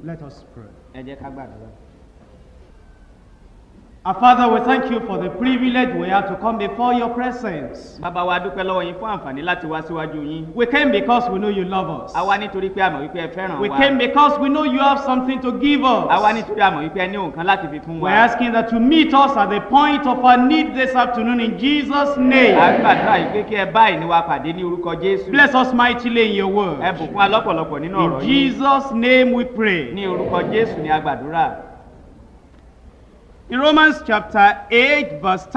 Let us pray. ẹ jẹ́ ká gbàdúrà. Our Father, we thank you for the privilege we have to come before your presence. bàbá wa dúpẹ́ lọ́wọ́ yín fún àǹfààní láti wá síwájú yín. We came because we know you love us. a wá nítorí pé a mọ̀ wípé ẹ fẹ́ràn We wa. came because we know you have something to give a wá us. nítorí a mọ̀ wípé ẹ ní nǹkan láti fi fún wa. We're asking that you meet us at the point of our need this afternoon in Jesus' a name. gbàdúrà yìí pé kí ẹ bá ìní wa pàdé ní orúkọ jésù. Bless us mightily in your ẹ word. bùkún wa lọ́pọ̀lọpọ̀ nínú ọ̀rọ̀ In yìí. Jesus' name we pray. ní orúkọ jésù ni a gbàdúrà. In Romans chapter 8, verse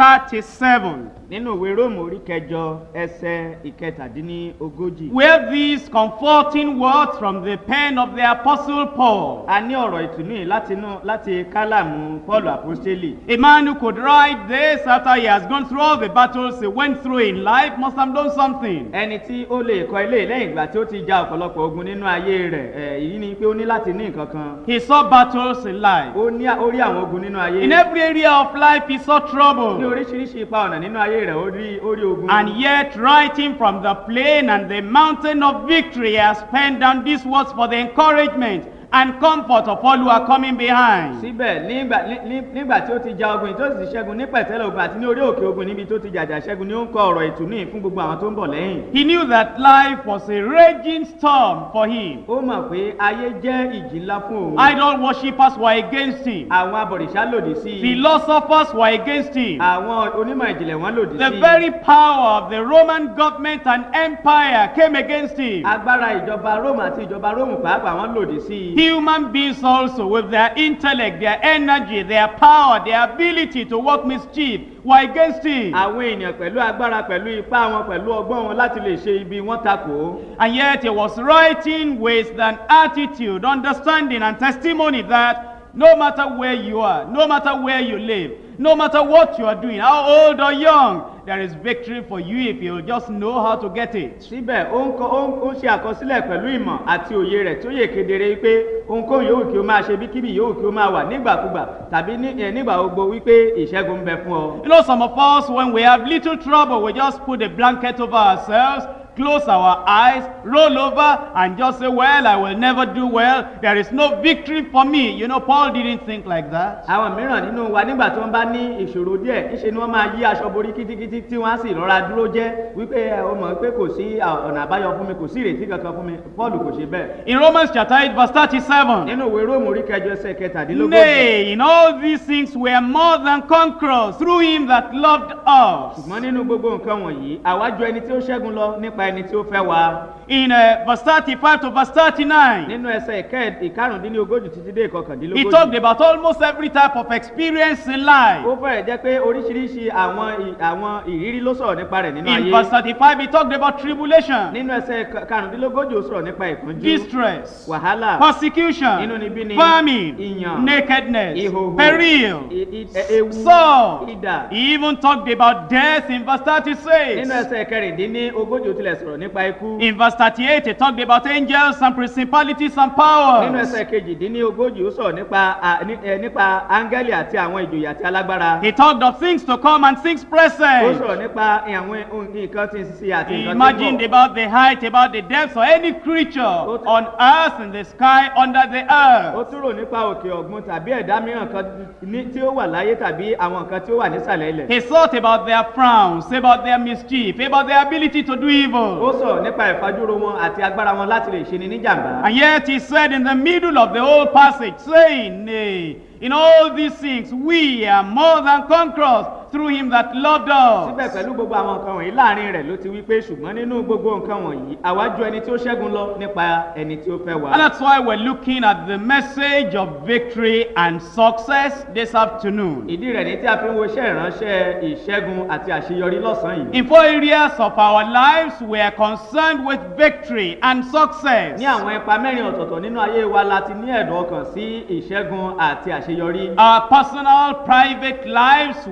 37, nínú ìwé róòmù orí kẹjọ ẹsẹ ìkẹtàdínlógójì. where these comforting words from the pen of the Apostle Paul, a ní ọ̀rọ̀ ìtùnú yìí láti inú láti kálàmù paul apostoli. a man who could write this after he has gone through all the battles he went through in life must have done something. ẹni tí ó lè kọ ilé lẹ́yìn ìgbà tí ó ti ja ọ̀pọ̀lọpọ̀ ogun nínú ayé rẹ̀ ẹ̀ èyí ni pé ó ní láti ní nǹkan kan. He saw battles in life. ó ní ó rí àwọn ogun nínú ayé. In every area of life, he saw ní trouble. oríṣiríṣi ipa ọ̀nà nínú ayé rẹ̀ ó rí ó rí ogun. And yet, writing from the plain and the mountain of victory, he has penned down these words for the encouragement and comfort of all who are coming behind. síbẹ̀ nígbà ní- ní- nígbà tí ó ti ja ogun yìí tó sì ti ṣẹ́gun ní pẹ̀tẹ́lẹ̀ ogun àti ní orí òkè ogun níbi tó ti jàjà ṣẹ́gun ni ó ń kọ ọ̀rọ̀ ìtùnú yìí fún gbogbo àwọn tó ń bọ̀ lẹ́yìn. He knew that life was a raging storm for him. ó mọ̀ pé ayé jẹ́ ìjì ńlá fún òun. Idol worshippers were against him. àwọn abọ̀rìṣà lòdì sí i. Philosophers were against him. àwọn onímọ̀ ìjìnlẹ̀ wọn lòdì The sí i. very power of the Roman government and empire came against him. agbára ìjọba róòmù àti ìjọba róòmù pàápàá wọn lòdì sí i. Human beings also, with their intellect, their energy, their power, their ability to work mischief, were against him. àwọn èèyàn pẹ̀lú agbára pẹ̀lú ipá wọn pẹ̀lú ọgbọ́n wọn láti lè ṣe ibi wọn takò ó. And yet he was writing with an attitude, understanding, and testimony that no matter where you are, no matter where you live, no matter what you are doing, how old or young, there is victory for you if you just know how to get it. síbẹ̀ ó ń kọ- ó ń- ó ń ṣe àkọsílẹ̀ pẹ̀lú ìmọ̀ àti òye rẹ̀ tí ó yè kedere pé ohunkóhun yòówù kí o máa ṣe bí kíbi yòówù kí o máa wà nígbàkúgbà tàbí ní- ẹ̀, nígbà gbogbo wípé ìṣẹ́gun ń bẹ fún ọ. You know, some of us, when we have little trouble, we just put a blanket over ourselves, close our eyes, roll over, and just say, Well, I will never do well. There is no victory for me. You know, Paul didn't think like that. àwọn mìíràn nínú wa nígbà tí wọ́n bá ní ìṣòro díẹ̀ ńṣe ni wọ́n máa yí aṣọ borí kítíkítí tí wọ́n á sì rọra dúró jẹ́ wípé ẹ, o mọ̀ pé kò sí à, ọ̀nà àbáyọ fún mi kò sí ìrètí kankan fún mi paul kò ṣe bẹ́ẹ̀. In Romans chapter 8, verse 37, nínú ìwé róòmù orí kẹjọ ẹsẹ̀ kẹtàdínlógójì. Nay, in all these things we are more than conquerors through him that loved us. ṣùgbọ́n nínú gbogbo nǹkan wọ̀nyí àwa ju ẹni tí ó ṣẹ́gun lọ nípa ẹni tí ó fẹ́ wa. In uh, verse 35 to verse 39, nínú ẹsẹ̀ ìkẹ́- ìkarùndínlógójì títí dé he ìkọkàndínlógójì. talked about almost every type of experience in life. ó fẹ́rẹ̀ jẹ́ pé oríṣiríṣi àwọn ì- àwọn ìrírí ló sọ̀rọ̀ nípa rẹ̀ nínú In ayé. verse 35, he talked about tribulation, nínú ẹsẹ̀ ka- karùndínlógójì ó sọ̀rọ̀ nípa ìpọ́njú distress, wàhálà persecution, Inúnibíni, famine, ìyàn, nakedness, ìhòhò peril, i- i- ẹ- ewu sword. idà. He even talked about death in verse 36. nínú ẹsẹ̀ kẹrìndínlógójì ó tilẹ̀ sọ̀rọ̀ nípa ikú. In verse 38, he talked about angels and principalities and nínú powers. ẹsẹ̀ kejìdínlógójì ó sọ̀rọ̀ nípa à- ní- ẹ, nípa áńgẹ́lì àti àwọn ìjòyè àti alágbára. He talked of things to come and things ó present. sọ̀rọ̀ nípa àwọn ohun- nǹkan tí ń ṣe àti He nǹkan tí ń imagined bọ̀. about the height, about the depth, or any creature Ó- on earth, in the sky, under the ó earth. tún rò nípa òkè ọ̀gbun tàbí ẹ̀dá mìíràn kan ní- tí ó wà láyé tàbí àwọn nǹkan tí ó wà nísàlẹ̀ ilẹ̀. He thought about their frowns, about their mischief, about their ability to do ó evil. sọ̀rọ̀ nípa ìfajúro wọn àti agbára wọn láti lè ṣe ni níjàmbá. And yet he said in the middle of the whole passage, saying, Nay, in all these things we are more than conquerors through him that loved síbẹ̀ us. pẹ̀lú gbogbo àwọn nǹkan wọ̀nyí láàrin rẹ̀ ló ti wí pé ṣùgbọ́n nínú gbogbo nǹkan wọ̀nyí àwa ju ẹni tí ó ṣẹ́gun lọ nípa ẹni tí ó fẹ́ wa. And that's why we're looking at the message of victory and success this afternoon. ìdí rẹ̀ ní tí a fi ń wo iṣẹ́ ìránṣẹ́ ìṣẹ́gun àti àṣeyọrí lọ́sàn-án yìí. In four areas of our lives, we are concerned with victory and success. ní àwọn ipa mẹ́rin ọ̀tọ̀ọ̀tọ̀ nínú ayé wa la ti ní ẹ̀dùn ọkàn sí ìṣẹ́gun àti àṣeyọrí. Our personal, private lives, we see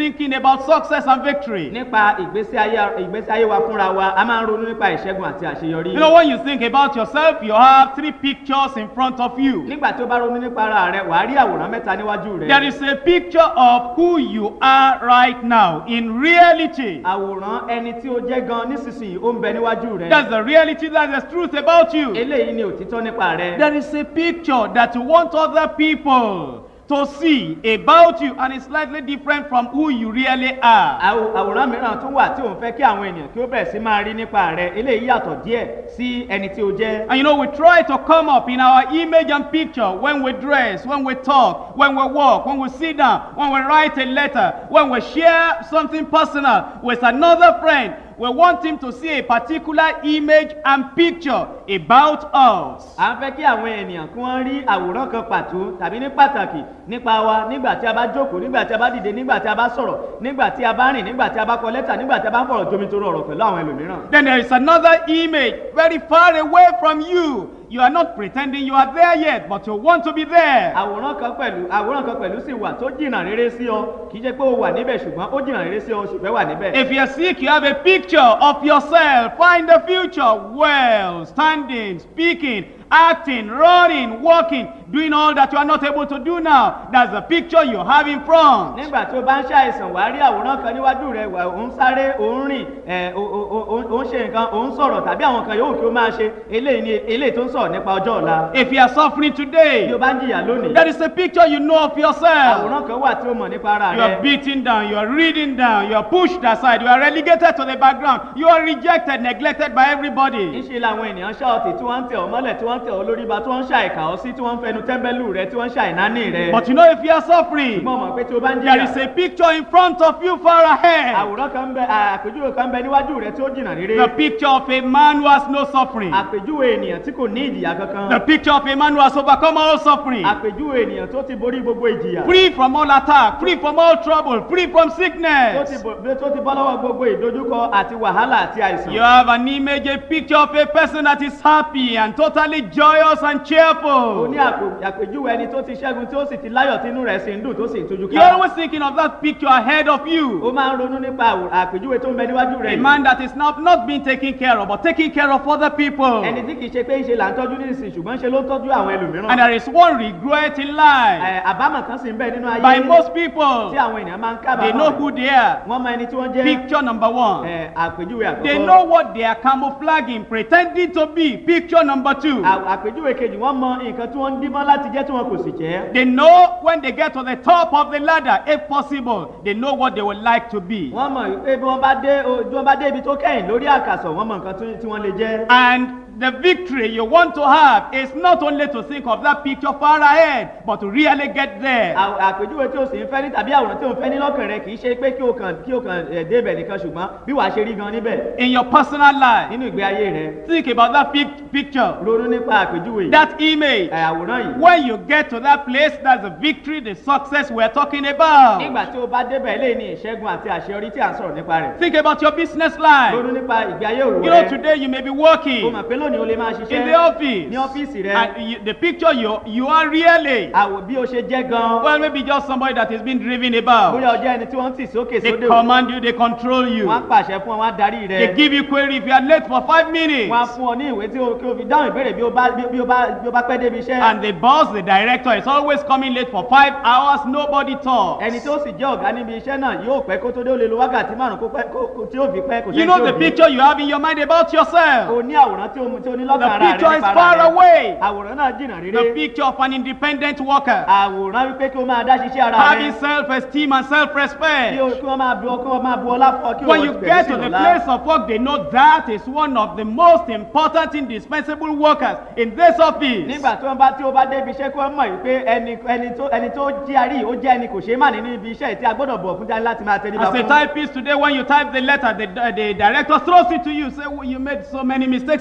thinking about success and victory. nípa ìgbésí ayé ìgbésí ayé wa fúnra wa a máa ń ronú nípa ìṣẹ́gun àti àṣeyọrí. You know, when you think about yourself, you have three pictures in front of you. nígbà tí o bá ronú nípa ara rẹ wàá rí àwòrán mẹ́ta níwájú rẹ. There is a picture of who you are right now in reality. àwòrán ẹni tí o jẹ́ gan nísinsìnyí ó ń bẹ níwájú rẹ. That's the reality, that's the truth about you. eléyìí ni òtítọ́ nípa rẹ. There is a picture that you want other people to see about you, and it's slightly different from who you really are. Àwò- àwòrán mìíràn tún wà tí òun fẹ́ kí àwọn ènìyàn kí ó bẹ̀rẹ̀ sí máa rí nípa rẹ eléyìí yàtọ̀ díẹ̀ sí ẹni tí o jẹ́. And you know, we try to come up in our image and picture when we dress, when we talk, when we walk, when we sit down, when we write a letter, when we share something personal with another friend. We want him to see a particular image and picture about us. à ń fẹ́ kí àwọn ènìyàn kí wọ́n rí àwòrán kan pàtó tàbí ní pàtàkì nípa wa nígbà tí a bá jókòó nígbà tí a bá dìde nígbà tí a bá sọ̀rọ̀ nígbà tí a bá rìn nígbà tí a bá kọ lẹ́tà nígbà tí a bá ń fọ̀rọ̀ jomitoro ọ̀rọ̀ pẹ̀lú àwọn ẹlòmíràn. Then there is another image very far away from you. You are not pretending you are there yet, but you want to be there. àwòrán kan pẹ̀lú àwòrán kan pẹ̀lú sì wà tó jìnnà rere sí ọ kì í ṣe pé o wà níbẹ̀ ṣùgbọ́n ó jìnnà rere sí ọ o sì fẹ́ wà níbẹ̀. If you're sick, you have a picture of yourself. Find the future well, standing, speaking, acting, running, walking, doing all that you are not able to do now. That's the picture you have in front. nígbà tí o bá ń ṣàìsàn wàá rí àwòrán kan níwájú rẹ wà ó ń sáré ó ń rìn ẹ ó ó- ó- ó ń ṣe nǹkan ó ń sọ̀rọ̀ tàbí àwọn kan yòówù kí o máa ṣe eléyìí ni eléyìí tó ń sọ̀rọ̀ nípa ọjọ́ ọ̀la. If you are suffering bí o today, bá ń jìyà lónìí there is a picture you know of yourself. àwòrán kan wà tí o mọ̀ nípa ara You are rẹ. beaten down, you are reading down, you are pushed aside, you are relegated to the background, you are rejected, neglected by everybody. níṣẹ́ làwọn ènìyàn ṣáọ̀tì tí wọ́n ń tẹ̀ ọ́ mọ́lẹ̀ tí wọ́n ń tẹ̀ ọ́ lórí ba tí wọ́n ń ṣàìkà ọ́ sí tí wọ́n ń fẹnu tẹ́ḿbẹ́lú rẹ tí wọ́n ń ṣàìnáání rẹ. But you know, if you are suffering, mo mọ̀ pé tí o bá ń there is jìyà a picture in front of you far ahead. àwòrán kan ń bẹ àpèjúwe kan ń bẹ níwájú rẹ tí ó jìnnà rere. The picture of a man who has no suffering. àpèjúwe ènìyàn tí kò ní ìjìyà The kankan. picture of a man who has overcome all suffering. àpèjúwe ènìyàn tó ti borí gbogbo ìjìyà. Free from all attack, free from all trouble, free from tó ti sickness. bọ̀- tó ti bọ́ lọ́wọ́ gbogbo ìdojúkọ àti wàhálà àti àìsàn. You have an image, a picture of a person that is happy and totally joyous and o cheerful. ní àpò- àpèjúwe ẹni tó ti ṣẹ́gun tí ó sì ti láyọ̀ tí inú rẹ̀ sì ń dùn tó sì ń tújú You're ká. always thinking of that picture ahead of ó you. máa ń ronú nípa àwò- àpèjúwe tó ń bẹ níwájú rẹ̀ A yìí. man that is not, not being taken care of, but taking care of other people. ẹni tí kìí ṣe pé ń ṣe là ń tọ́jú ní ìsìn ṣùgbọ́n ṣe ló ń tọ́jú àwọn And ẹlòmíràn. there is one regret in life. Ẹ, àbámọ̀ kan sì ń bẹ nínú ayé By most people, tí àwọn ènìyàn máa ń they know kábàámọ̀ who they are. wọ́n mọ ẹni tí wọ́n jẹ́ Picture number one. ẹ, àpèjúwe They àkọ́kọ́. know what they are camouflaging, pretending to be. Picture number two. À- àpèjúwe kejì wọ́n mọ nǹkan tí wọ́n ń dímọ́ láti jẹ́ tí wọn kò sì jẹ́. They know when they get to the top of the ladder, if possible, they know what they would like to be. wọ́n mọ̀ pé bí wọ́n bá dé o- bí wọ́n bá dé ibi tó kẹ́yìn lórí àkàsọ̀ wọ́n mọ nǹkan tí- tí wọ́n lè jẹ́. And the victory you want to have is not only to think of that picture far ahead, but to really get there. À- àpèjúwe tí o sì ń fẹ́ ní tàbí àwòrán tí o ń fẹ́ ní lọ́kàn rẹ kì í ṣe pé kí o kàn kí o kàn ẹ̀ débẹ̀ nìkan ṣùgbọ́n bí wàá ṣe rí gan níbẹ̀ In your personal life, nínú ìgbé ayé rẹ think about that pic- picture, ronú nípa àpèjúwe yìí, that image. ẹ̀, àwòrán yìí. When you get to that place, that's the victory, the success we're talking about. nígbà tí o bá débẹ̀ eléyìí ní ìṣẹ́gun àti àṣeyọrí tí à ń sọ̀rọ̀ nípa rẹ̀ Think about your business life. ronú nípa ìgbé ayé òwò You know, rẹ today you may be o working mọ̀ pé lónìí o lè máa in ṣiṣẹ́ the office. ní ọ́fíìsì rẹ And you, the picture you, you are really, àwò bí o ṣe jẹ́ gan well, maybe just somebody that is being driven about. bóyá o jẹ́ ẹni tí wọ́n ń tì sókè They sódò command you, they control you. wọ́n á pàṣẹ fún ọ wọ́n á darí They rẹ give you query if you are late for five minutes. wọ́n á fún ọ ní ìwé tí o kí o fi dáhùn ìbéèrè bí o bá bí bí o bá bí o bá pẹ́ débi iṣẹ́ And the boss, the director, is always coming late for five hours. Nobody talks. ẹni tó sì jẹ́ ọ̀gá níbi iṣẹ́ náà yóò pẹ́ kó tó dé ó lè lo wákàtí márùn kó pẹ́ kó kó- tí ó fi pẹ́ kò You sẹ́ni know tí the ó bí. picture you have in your mind about yourself. o ní àwòrán tí o mu tí o ní lọ́kàn The ara rẹ picture is nípa far ara rẹ away. àwòrán náà jìnnà The rere picture of an independent worker. àwòrán wípé kí o máa dá ṣiṣẹ́ ara Having rẹ self-esteem and kí o self-respect. kí wọ́n máa bu kí wọ́n máa bu ọlá fún ọ kí o When wọ́n you bẹ̀rẹ̀ get sí to the lọ́lá. place of work, they know that is one of the most important, indispensable workers in this office. nígbà tí wọ́n bá tí o bá débi iṣẹ́ kí wọ́n mọ̀ wípé ẹni ẹni tó ẹni tó jí àrí ó jẹ́ ẹni kò ṣeé mà ní níbi iṣẹ́ tí a gbọ́dọ̀ bọ̀ fún jáde láti máa tẹríba As a fún. typist today, when you type the letter, the, the director throws it to you. Say, well, you made so many mistakes bí there.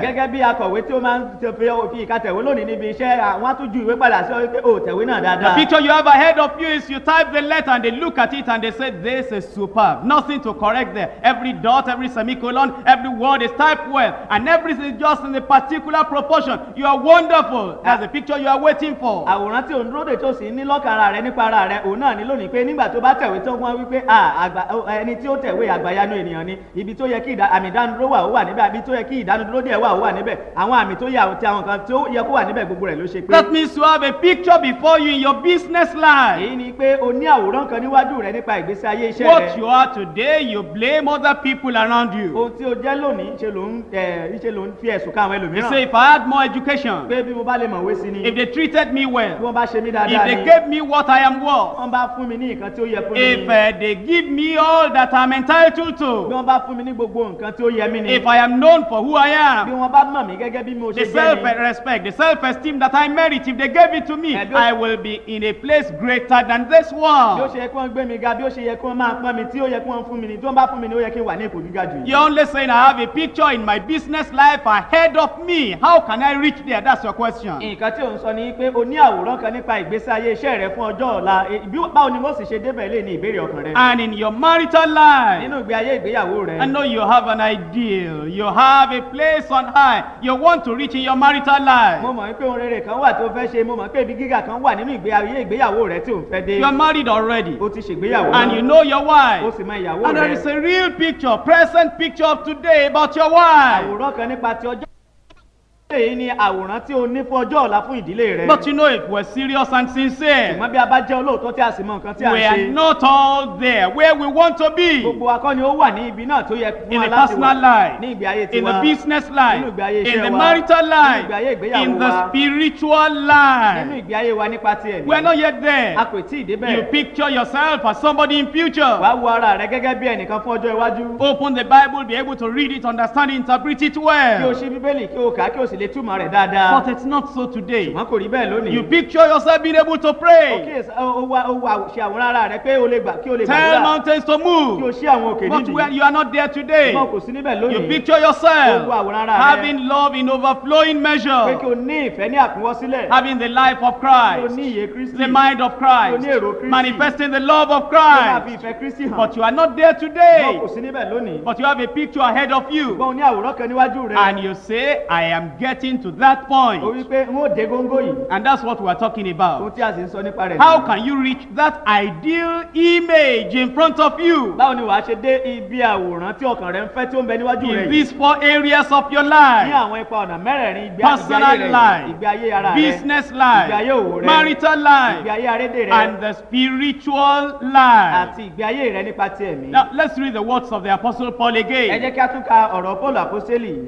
gẹ́gẹ́ bí akọ̀wé tí ó máa ń tẹ- fi fi ìka tẹ̀wé lónìí níbi iṣẹ́ àwọn á tún ju ìwé padà sí ọ wípé o tẹ̀wé náà The dáadáa. picture you have ahead of you is you type the letter and they look at it and they say, This is superb. Nothing to correct there. Every dot, every semicolon, every word is typed well. And everything is just in the particular proportion. You are wonderful. That's the picture you are waiting for. àwòrán tí òun dúró de tó sì ní lọ́kàn ara rẹ nípa ara rẹ òun náà ní lónìí pé nígbà tó bá tẹ̀wé tó wọ́n wípé "Ah, àgbà- ó, ẹni tí ó tẹ̀wé àgbàyanu ènìyàn ni ibi tó yẹ kí ìdá- àmì ìdánudúró wà ó wà níbẹ̀ ibi tó yẹ kí ìdánudúró díẹ̀ wà ó wà níbẹ̀ àwọn àmì tó yẹ àwọn tí àwọn kan tó yẹ kó wà níbẹ̀ gbogbo rẹ̀ ló ṣe pé. That means you have a picture before you in your business life. èyí ni pé o ní àwòrán kan níwájú rẹ nípa ìgbésí ayé iṣẹ́ What rẹ you are today, you blame other people around you. ohun tí o jẹ́ lónìí ṣe ló ń ẹ̀ ṣe ló ń fi ẹ̀sùn ká àwọn You ẹlòmíràn say, if I had more education, pé bí mo bá lè mọ̀wé sí ni if they treated me bí well, wọ́n bá ṣe mí if dáadáa they ni gave me what I am worth, wọ́n bá fún mi ní nǹkan tí ó yẹ fún mi if ni uh, they give me all that I'm entitled bí to, wọ́n bá fún mi ní gbogbo nǹkan tí ó yẹ mí ni if I am known for who I bí am, wọ́n bá mọ̀ mí gẹ́gẹ́ bí mo the ṣe jẹ́ ni self-respect, the self-esteem that I merit, if they gave it to me, Eh, bí ó- I will be in a place greater than this bí ó one. ṣe yẹ kí wọ́n gbé mi ga bí ó ṣe yẹ kí wọ́n máa pọ́n mi tí ó yẹ kí wọ́n fún mi ni tí wọ́n bá fún mi ni ó yẹ kí n wà ní ipò gíga jù yìí. You're only saying I have a picture in my business life ahead of me. How can I reach there? That's your question. nǹkan tí ò ń sọ ni pé o ní àwòrán kan nípa ìgbésí ayé iṣẹ́ rẹ fún ọjọ́ ọ̀la E, bí- báwo ni mo sì ṣe débẹ̀ lé ní ìbéèrè ọkàn rẹ And in your marital life, nínú ìgbé ayé ìgbéyàwó rẹ I know you have an ideal. You have a place on high. You want to reach in your marital mo life. mọ̀ pé ohun rere kan wà tí o fẹ́ ṣe mo mọ̀ pé ibi gíga kan wà nínú ìgbé ayé ìgbéyàwó rẹ tí ò ń fẹ́ dé You are married already. o ti ṣègbéyàwó And náà. you know your o wife. sì mọ ìyàwó And there rẹ is a real picture, present picture of today about your wife. àwòrán kan nípa ti ọjọ́ èyí ni àwòrán tí o ní fún ọjọ́ ọ̀la fún ìdílé rẹ But you know, if we're serious and sincere, ṣùgbọ́n bí a bá jẹ́ olóòótọ́ tí a sì mọ nǹkan tí a ń we are ṣe not all there where we want to be. gbogbo akọni ó wà ní ibi náà tó yẹ fún In wa the láti personal wà life, ní ìgbé ayé in the tiwa business nínú life, ìgbé ayé in iṣẹ́ the wa marital nínú ìgbé ayé life, ìgbéyàwó in the wa spiritual nínú life. ìgbé ayé wa nípa ti ẹ̀mí We are not yet there. a kò tí ì You débẹ̀ picture yourself as somebody in future. wàá wo ara rẹ gẹ́gẹ́ bí ẹnìkan fún ọjọ́ iwájú Open the Bible, be able to read it, understand it, interpret it kí o well. ṣí bíbélì kí o kà á kí o sì lè túmọ̀ rẹ̀ dáadáa But it's not so today. wọn kò rí bẹ́ẹ̀ lónìí You picture yourself being able to o pray. kíyèsí o wá o wá ṣe àwòrán ara rẹ pé o lè gbà kí o lè Tell gbàdúrà mountains to kí o move. ṣí àwọn òkè But nídìí where you are not there today. wọn kò sí níbẹ̀ You lónìí picture o yourself wo àwòrán ara rẹ having love in overflowing pé kí o measure, ní ìfẹ́ ní àkúnwọ́sílẹ̀ having the life of kí o Christ, ní ìyè kristi the mind of Christ, manifesting the love of kí o máa fi Christ. ìfẹ́ kristi hàn But you are not there wọn today. kò sí níbẹ̀ lónìí But you have a picture ahead of you. ṣùgbọ́n o ní àwòrán kan níwájú rẹ And you say, I am getting to that o point. wí pé n ó dé góńgó yìí And that's what we are talking ohun about. tí a sì ń sọ nípa rẹ̀ How nìyí. can you reach that ideal image in front of you báwo ni wàá ṣe dé ibi àwòrán tí ọkàn rẹ ń fẹ́ tí ó ń bẹ níwájú rẹ in yìí these four areas of your ní life? àwọn ipa ọ̀nà mẹ́rẹ̀ẹ̀rin ìgbé ìgbé Personal ayé rẹ yìí, life, ìgbé ayé ara rẹ business ìgbé ayé òwò life, rẹ marital ìgbé life, ayé arédè rẹ and the spiritual life. àti ìgbé ayé rẹ nípa ti ẹ̀mí. Now, let's read the words of the Apostle Paul ẹ again. jẹ́ kí a tún ka ọ̀rọ̀ paul àpọ́sẹ́lì yìí.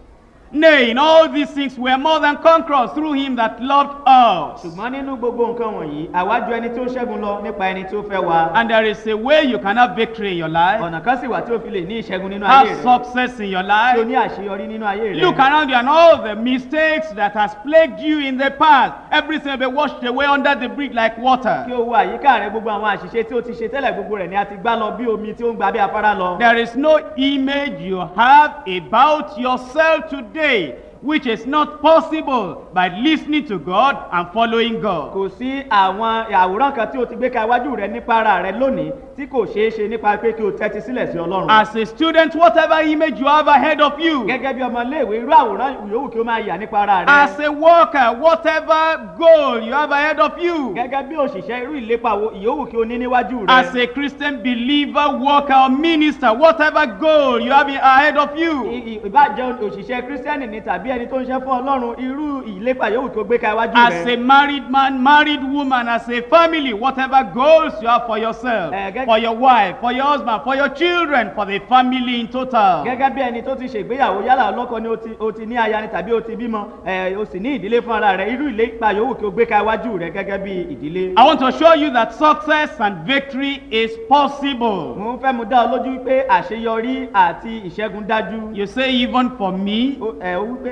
Nay, in all these things we are more than conquerors through him that loved us. ṣùgbọ́n nínú gbogbo nǹkan wọ̀nyí àwa ju ẹni tó ṣẹ́gun lọ nípa ẹni tó fẹ́ wa. And there is a way you can have victory in your life, ọ̀nà kan sì wà tí o fi lè ní ìṣẹ́gun nínú ayé have rẹ success in your tí o life. ní àṣeyọrí nínú ayé rẹ. Look around you and all the mistakes that has plagued you in the past. Everything will be washed away under the bridge like kí water. o wo àyíká rẹ gbogbo àwọn àṣìṣe tí o ti ṣe tẹ́lẹ̀ gbogbo rẹ̀ ni a ti gbá lọ bí omi tí ó ń gba bí afárá lọ. There is no image you have about yourself today which is not possible by listening to God and following God. kò sí àwọn àwòrán kan tí o ti gbé ka iwájú rẹ nípa ara rẹ lónìí tí kò ṣeé ṣe nípa pé kí o tẹ́tí sílẹ̀ sí ọlọ́run. As a student, whatever image you have ahead of you, gẹ́gẹ́ bí ọmọ iléèwé irú àwòrán yòówù kí o máa yà nípa ara rẹ. as a worker, whatever goal you have ahead of you, gẹ́gẹ́ bí òṣìṣẹ́ irú ìlépa wo ìyówù kí o ní níwájú rẹ. as a Christian believer, worker, or minister, whatever goal you have ahead of you, I- i- ìbájẹ́ òṣìṣẹ́ kírísítẹ́nì ni tàbí ẹni tó ń ṣe fún ọlọ́run irú ìlépa yòówù kí o gbé ka iwájú as rẹ. a married man, married woman, as a family, whatever goals you have for yourself, Eh, gẹ́gẹ́- for your wife, for your husband, for your children, for the family in total. gẹ́gẹ́ bí ẹni tó ti ṣègbéyàwó yálà ọlọ́kọ ni o ti- o ti ní aya ni tàbí o ti bímọ ẹ, o sì ní ìdílé fún ara rẹ irú ìlépa yòówù kí o gbé ka iwájú rẹ gẹ́gẹ́ bí ìdílé. I want to show you that success and victory is possible. mo fẹ́ mu dá ọ lójú pé àṣeyọrí àti ìṣẹ́gun dájú. You say, even for me, O- ẹ o wípé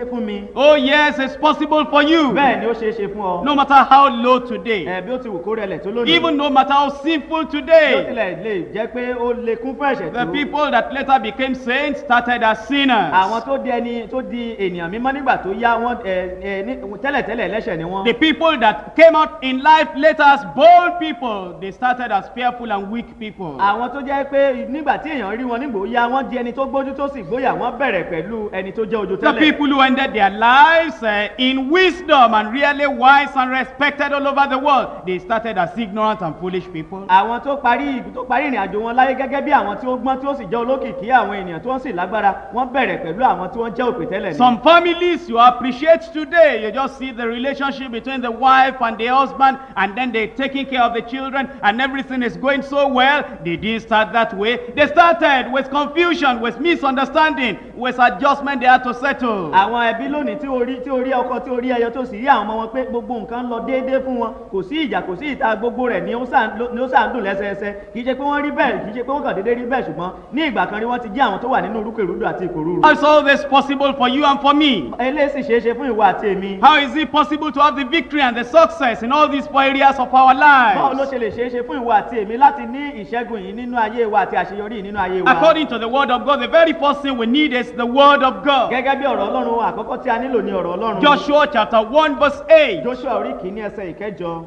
fún mi Oh, yes, it's possible for you. bẹ́ẹ̀ ni ó ṣeé ṣe fún ọ No matter how low today, ẹ bí ó ti wù kó rẹlẹ̀ tó lónìí even no matter how sinful bí ó today, tilẹ̀ lè jẹ́ pé ó lè kún fún ẹ̀ṣẹ̀ the tó people that later became saints started as àwọn sinners. tó di ẹni tó di ènìyàn mímọ́ nígbà tó yá wọn ẹ ẹ ní tẹ́lẹ̀tẹ́lẹ̀ ẹlẹ́ṣẹ̀ ni wọ́n The people that came out in life later as bold people, they started as fearful and weak people. àwọn tó jẹ́ pé nígbà tí èèyàn rí wọn nígbò yá wọ́n di ẹni tó gbójú tó sì gbóyà wọ́n bẹ̀rẹ̀ pẹ̀lú ẹni tó jẹ́ ojú The tẹ́lẹ̀ people who ended their lives uh, in wisdom and really wise and respected all over the world, they started as ignorant and foolish people. àwọn tó parí tó parí ìrìn àjò wọn láyé gẹ́gẹ́ bí àwọn tí ó gbọ́n tí ó sì jẹ́ olókìkí àwọn ènìyàn tí wọ́n sì lágbára wọ́n bẹ̀rẹ̀ pẹ̀lú àwọn tí wọ́n jẹ́ òpè tẹ́lẹ̀ ni. Some families you appreciate today, you just see the relationship between the wife and the husband, and then they're taking care of the children, and everything is going so well. They didn't start that way. They started with confusion, with misunderstanding, with adjustment they had to settle. àwọn ẹbí lónìí tí orí tí orí ọkọ tí orí ẹyọ tó sì rí àwọn ọmọ wọn pé gbogbo nǹkan lọ déédéé fún wọn kò sí ìjà kò sí ìta gbogbo rẹ̀ ni ó sàn ló- ni ó sàn dùn lẹ́sẹẹsẹ kì í ṣe pé wọ́n rí bẹ́ẹ̀ kì í ṣe pé wọ́n kàn déédéé rí bẹ́ẹ̀ ṣùgbọ́n ní ìgbà kan rí wọ́n ti jẹ́ àwọn tó wà nínú rúkèrúdò àti ìkòrúurú. How is all this possible for you and for me? eléyìí sì ṣeé ṣe fún ìwọ àti èmi. How is it possible to have the victory and the success in all these four areas of our báwo ló lives? ṣe lè ṣeé ṣe fún ìwọ àti èmi láti ní ìṣẹ́gun yìí nínú ayé wa àti àṣeyọrí yìí nínú ayé wa. According to the word of God, the very first thing we need is the word of God. gẹ́gẹ́ bí ọ̀rọ̀ ọlọ́run àkọ́kọ́ tí a nílò ní ọ̀rọ̀ ọlọ́run. Joshua chapter 1 verse 8. joshua orí kìíní ẹsẹ̀ ìkẹjọ.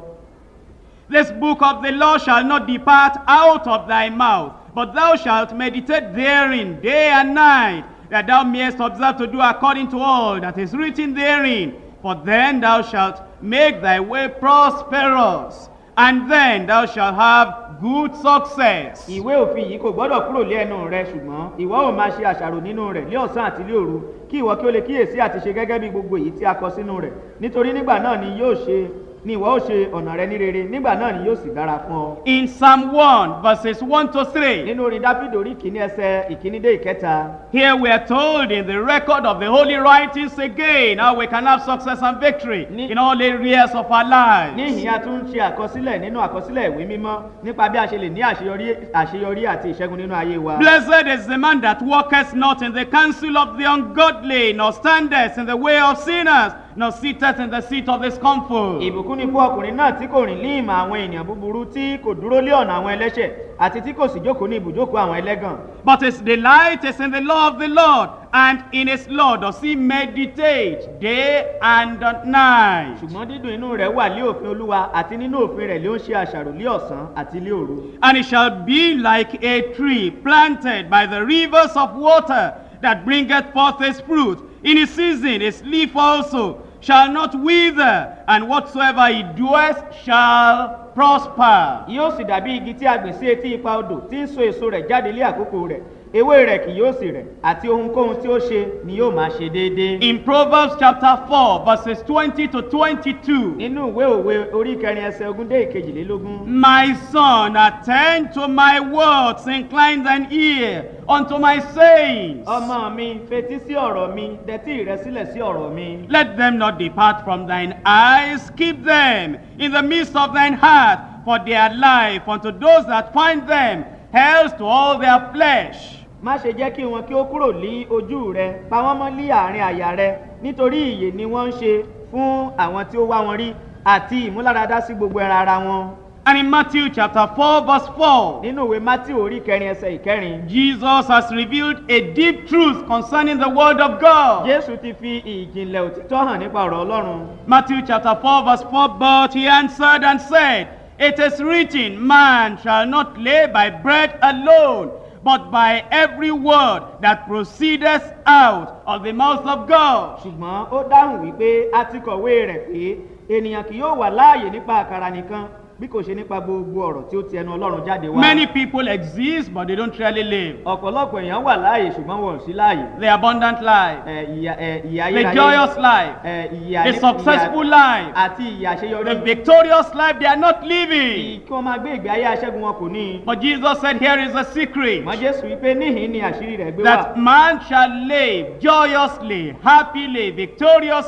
This book of the law shall not depart out of thy mouth, but thou shalt meditate therein day and night, that thou mayest observe to do according to all that is written therein. For then thou shalt make thy way prosperous, and then thou shalt have good success. ìwé òfin yìí kò gbọ́dọ̀ kúrò lé ẹnu rẹ ṣùgbọ́n ìwọ ò máa ṣe àṣàrò nínú rẹ̀ lé ọ̀sán àti lé òru kí ìwọ kí o lè kíyèsí àti ṣe gẹ́gẹ́ bí gbogbo èyí tí a kọ sínú rẹ̀ nítorí nígbà náà ni yóò ṣe ni ìwọ ó ṣe ọ̀nà rẹ ní rere nígbà náà ni yóò sì dára fún ọ. In Psalm 1 verses 1 to 3, nínú orin dáfídì orí kìíní ẹsẹ̀ ìkíní dé ìkẹta Here we are told in the record of the holy writings again how we can have success and victory Ní- in all areas of our lives. níhìn a tún ń ṣe àkọsílẹ̀ nínú àkọsílẹ̀ ìwé mímọ́ nípa bí a ṣe lè ní àṣeyọrí àṣeyọrí àti ìṣẹ́gun nínú ayé wa. Blessed is the man that walketh not in the counsel of the ungodly, nor standeth in the way of sinners, nor sitteth in the seat of the scornful. ìbùkún ni fún ọkùnrin náà tí kò rìn ní ìmọ̀ àwọn ènìyàn búburú tí kò dúró lé ọ̀nà àwọn ẹlẹ́ṣẹ̀ àti tí kò sì jókòó ní ibùjókòó àwọn ẹlẹ́gàn. But his delight is in the law of the Lord, and in his law does he meditate day and night. ṣùgbọ́n dídùn inú rẹ̀ wà lé òfin olúwa àti nínú òfin rẹ̀ ló ń ṣe àṣàrò lé ọ̀sán àti lé òru. And it shall be like a tree planted by the rivers of water that bringeth forth his fruit. In his season, his leaf also shall not wither, and whatsoever he doeth shall prosper. yóò sì dàbí igi tí a gbìn sí etí ipa odò tí ń so èso rẹ̀ jáde lé àkókò rẹ̀ ewé rẹ̀ kì yóò sì rẹ̀ àti ohunkóhun tí ó ṣe ni yóò máa ṣe déédéé. In Proverbs chapter 4, verses 20 to 22, nínú ìwé òwe orí kẹrin ẹsẹ̀ ogún dé ìkejìlélógún. My son, attend to my words, incline thine ear unto my sayings. ọmọ mi fetí sí ọ̀rọ̀ mi dẹ́tí rẹ sílẹ̀ sí ọ̀rọ̀ mi. Let them not depart from thine eyes, keep them in the midst of thine heart, for their life unto those that find them, health to all their flesh. má ṣe jẹ́ kí wọn kí ó kúrò ní ojú rẹ pa wọ́n mọ́ lí àárín àyà rẹ nítorí ìyè ni wọ́n ń ṣe fún àwọn tí ó wá wọn rí àti ìmúláradá sí gbogbo ẹran ara wọn. And in Matthew chapter 4, verse 4, nínú ìwé matthew orí kẹrin ẹsẹ̀ ìkẹrin Jesus has revealed a deep truth concerning the word of God. jésù ti fi ìjìnlẹ̀ òtítọ́ hàn nípa ọ̀rọ̀ ọlọ́run. Matthew chapter 4, verse 4, but he answered and said, It is written, Man shall not live by bread alone, but by every word that proceedeth out of the mouth of God. ṣùgbọ́n ó dáhùn wípé a ti kọ̀wé rẹ̀ pé ènìyàn kì yóò wà láàyè nípa àkàrà nìkan bí kò ṣe nípa gbogbo ọ̀rọ̀ tí ó ti ẹnu ọlọ́run jáde wá. Many people exist, but they don't really live. ọ̀pọ̀lọpọ̀ èèyàn wà láàyè ṣùgbọ́n wọn ò sí láàyè. The abundant life, Ẹ, ìyà ẹ, ìyà the ayérayé joyous life, ẹ, ìyà the ní- successful ìyà- life, àti ìyà the àṣeyọrí. victorious life they are not living. kí wọ́n máa gbé ìgbé ayé aṣẹ́gun wọn kò ní. But Jesus said, Here is a secret. mọ jésù wípé níhìn ni àṣírí rẹ̀ gbé wá. that man shall live joyously, happily, victoriously,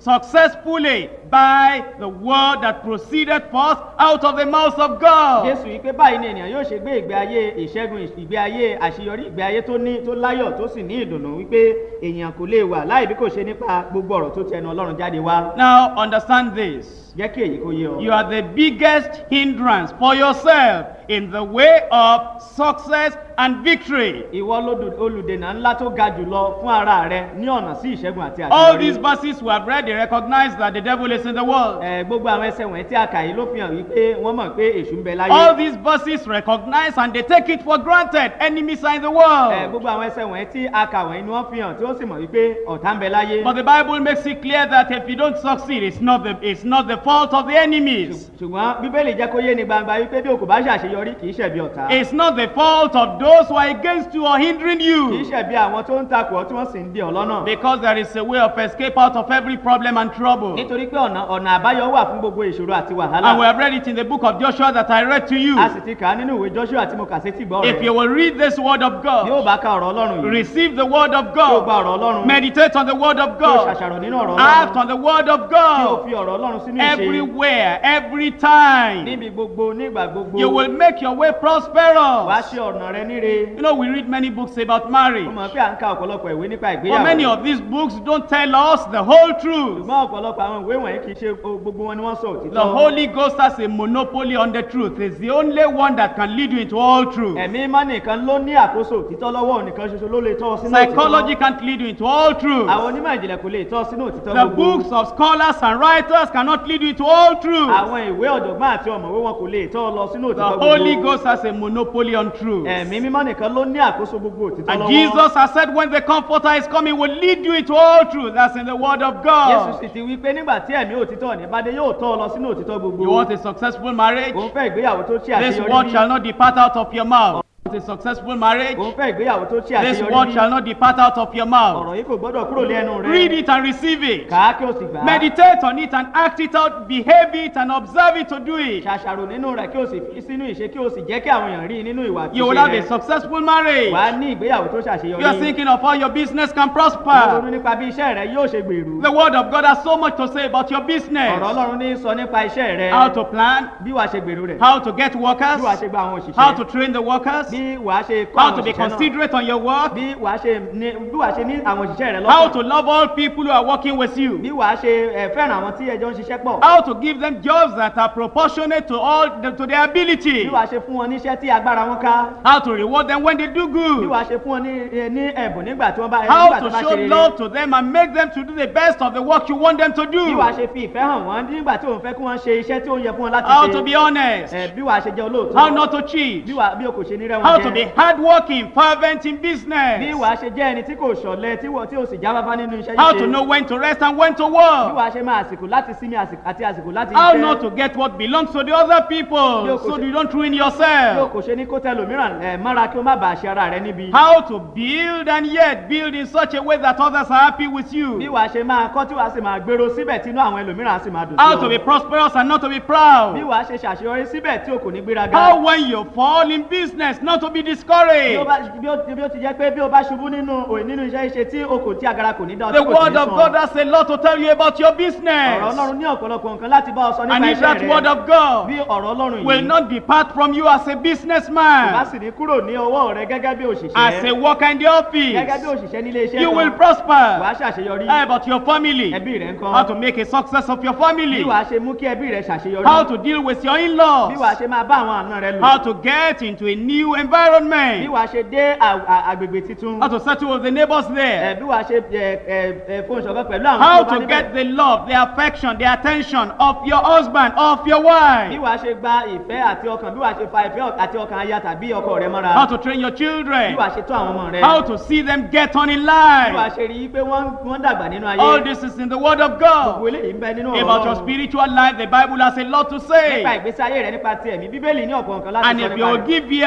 successfully by the word that proceeded forth out of the mouth of God. jésù yìí pé báyìí ni ènìyàn yóò ṣe gbé ìgbé ayé ìṣẹ́gun ìgbé ayé àṣeyọrí ìgbé ayé tó ní tó láyọ̀ tó sì ní ìdùnnú wípé èèyàn kò lè wà láì bí kò ṣe nípa gbogbo ọ̀rọ̀ tó ti ẹnu ọlọ́run jáde wá Now understand this. jẹ́ kí èyí kó yé ọ. You are the biggest hindrance for yourself in the way of success and victory. ìwọ lódù- olùdènà ńlá tó ga jùlọ fún ara rẹ ní ọ̀nà sí ìṣẹ́gun àti All these àṣeyọrí. verses we have read, they recognize that the devil is in the world. Ẹ, gbogbo àwọn ẹsẹ̀ wọ̀nyí tí a kà yìí ló fi hàn wípé wọ́n mọ̀ pé èṣù ń bẹ láyé. All these verses recognize and they take it for granted. Enemies are in the Ẹ, world. gbogbo àwọn ẹsẹ̀ wọ̀nyí tí a kà wọ̀nyí ni wọ́n fi hàn tí ó sì mọ̀ wípé ọ̀tá ń bẹ láyé. But the Bible makes it clear that if you don't succeed, it's not the, it's not the fault of the enemies. ṣùgbọ́n bíbélì jẹ́ kó yé ni gbangba wípé bí o kò bá ṣàṣeyọrí kì í ṣẹ̀bi ọ̀tá. It's not the fault of those who are against you or hindering kì í you. ṣẹ̀bi àwọn tó ń takò ọ́ tí wọ́n sì ń dè ọ́ lọ́nà. Because there is a way of escape out of every problem and trouble. nítorí pé ọ̀nà ọ̀nà àbáyọ wà fún gbogbo ìṣòro àti wàhálà. And we have read it in the book of Joshua that I read to you. a sì ti kà á nínú ìwé joshua tí mo kà sétí gbọ́ If you rẹ̀. will read this word of yóò God, bá ka ọ̀rọ̀ ọlọ́run yìí. receive the word of kí o gba God, ọ̀rọ̀ ọlọ́run. meditate on the word of kí o God, ṣàṣàrò nínú ọ̀rọ̀ act ọlọ́run. on the word of kí o God fi ọ̀rọ̀ ọlọ́run sínú ìṣe. everywhere, every time. níbi gbogbo nígbà gbogbo. You will make your way wàá prosperous. ṣe ọ̀nà rẹ níre. You know, we read many books about marriage, mo mọ̀ pé à ń ka ọ̀pọ̀lọpọ̀ ìwé nípa but many ìgbéyàwó. of these books don't tell us the whole truth. ṣùgbọ́n ọ̀pọ̀lọpọ̀ àwọn ìwé wọ̀nyí kì í ṣe o- gbogbo wọn ni wọ́n sọ òtítọ́. The Holy Ghost has a monopoly on the truth. It's the only one that can lead you into all truth. ẹ̀mí mímọ́ nìkan ló ní àkóso òtítọ́ lọ́wọ́ òun nìkan ṣoṣo ló lè tọ́ ọ sínú Psychology can't lead you into all truth. àwọn onímọ̀ ìjìnlẹ̀ kò lè tọ́ ọ sínú òtítọ́ The gbogbo. books of scholars and writers cannot lead you into all truth. àwọn ìwé ọ̀jọ̀gbọ́n àti ọ̀mọ̀wé wọn kò lè tọ́ ọ lọ sínú The òtítọ́ Holy gbogbo. Ghost has a monopoly on truth. ẹ̀mí mímọ́ nìkan ló ní àkóso gbogbo òtítọ́ And lọ́wọ́. Jesus has said, when the Comforter is coming, will lead you into all truth. That's in the Word of Jésù God. sì ti wí pé nígbà tí ẹ̀mí òtítọ́ ní bá dé yóò tọ́ ọ lọ sínú òtítọ́ gbogbo. You want a successful marriage? òun fẹ́ ìgbéyàwó tó ṣe This àṣeyọrí word bí. shall not depart out of your mouth. You want a successful marriage? òun fẹ́ ìgbéyàwó tó ṣe This àṣeyọrí word bí. shall not depart out of your mouth. ọ̀rọ̀ yìí kò gbọ́dọ̀ kúrò lé ẹnu rẹ. Read it and receive it. kà á kí o sì gbà á. Meditate on it and act it out, behave it and observe it to do it. ṣàṣàrò nínú rẹ̀ kí o sì fi sínú ìṣe kí o sì jẹ́ kí àwọn èèyàn rí i nínú ìwà àti You will ìṣe have a rẹ. successful marriage. wà á ní ìgbéyàwó tó ṣàṣeyọrí. You are thinking of how your business can Wọ́n ronú prosper. nípa bí iṣẹ́ rẹ yóò ṣe gbèrú. The word of God has so much to say about your ọ̀rọ̀ business. ọlọ́run ní sọ nípa iṣẹ́ rẹ. How to plan, bí wàá ṣe gbèrú rẹ̀. how to get workers, bí wàá ṣe gba àwọn how òṣìṣẹ́. to train the workers, bí wàá ṣe kọ́ how àwọn to be òṣìṣẹ́ náà. considerate on your work, bí wàá ṣe ní bí wàá ṣe ní àwọn òṣìṣẹ́ rẹ how lọ́kàn. to love all people who are working with bí you, wàá ṣe ẹ, fẹ́ràn àwọn tí ẹjọ́ ń ṣiṣẹ́ pọ̀. how to give them jobs that are proportionate to all to their ability, bí wàá ṣe fún wọn níṣẹ́ tí agbára wọn ká. how to reward them when they do bí good, wàá ṣe fún wọn ní ẹ, ní ẹ̀bùn nígbà tí wọ́n bá how nígbà tí to wọ́n bá show ṣe rere. love to them and make them to do the best of the work you want them to bí do, wàá ṣe fi ìfẹ́ hàn wọ́n nígbà tí òun fẹ́ kí wọ́n ṣe iṣẹ́ tí ó yẹ fún wọn láti how ṣe. to be honest, Ẹ, bí wàá ṣe jẹ́ olóòótọ́. how not to cheat, bí wàá bí o kò ṣe ní rẹ́ wọn how to be jẹ. hardworking, fervent in bí business, wàá ṣe jẹ́ ẹni tí kò ṣọ̀lẹ tí wọ́n tí o sì jáfáfá nínú iṣẹ́ how ṣíṣe. to know when to rest and when to bí work. wàá ṣe máa àsìkò láti sinmi àsìkò àti àsìkò láti How iṣẹ́. not to get what belongs to the other people Yo, so kò ṣe- you don't ruin bí o yourself. kò ṣe ní kó tẹlòmíràn ẹ mára kí o má bàa ṣe ara rẹ níbi. How to build and yet build in such a way that others are happy with bí you. wàá ṣe máa kọ́ tí wàá sì máa gbèrò síbẹ̀ tí inú àwọn ẹlòmíràn á sì máa dùn How sí to be ọ. prosperous and not to be bí proud. wàá ṣe ṣàṣeyọrí síbẹ̀ tí o kò ní gbéraga. How when you fall in business not to be bí o discouraged. bá bí o bí o ti jẹ́ pé bí o bá ṣubú nínú òye nínú iṣẹ́ ṣe tí o kò tí agara kò ní dá ọ The tí kò sì word ní of sàn. God has a lot to tell you about your ọ̀rọ̀ business. ọlọ́run ní ọ̀pọ̀lọpọ̀ nǹkan láti bá ọ sọ And nípa if iṣẹ́ that word rẹ. of God bí ọ̀rọ̀ ọlọ́run will yìí not depart from you as a kò bá businessman, sì ní kúrò ní ọwọ́ rẹ gẹ́gẹ́ bí as òṣìṣẹ́ a worker in the gẹ́gẹ́ office, bí òṣìṣẹ́ nílé iṣẹ́ you will kan prosper. wàá ṣàṣeyọrí How about your family? ẹbí rẹ ń How kọ́ to make a success of your bí family. wàá ṣe mú kí ẹbí rẹ ṣàṣeyọrí How to deal with your bí wàá in-laws. ṣe máa bá àwọn àna rẹ lò How to get into a new bí environment. wàá ṣe dé à- à- àgbègbè titun How to settle with the neighbors ẹ, there. bí wàá ṣe ẹ, ẹ, ẹ, fohùn ṣọ̀kan pẹ̀lú àwọn How tó bá to níbẹ̀. get the love, the affection, the attention of your husband, of your bí wife. wàá ṣe gba ìfẹ́ àti ọkàn bí wàá ṣe fa ìfẹ́ àti ọkàn aya tàbí ọkọ rẹ mọ́ra How to train your bí children. wàá ṣe tó àwọn ọmọ rẹ How to see them get on in bí wàá life. ṣe rí i pé wọ́n wọ́n dàgbà nínú ayé All this is in the Word of gbogbo God. eléyìí ń bẹ nínú ọ̀rọ̀ About your Ọlọ́run. spiritual life, the Bible has a lot to nípa say. ìgbésí ayé rẹ nípa ti ẹ̀mí bíbélì ní ọ̀pọ̀ nǹkan láti And sọ if you nípa will rẹ̀ give ears to the Word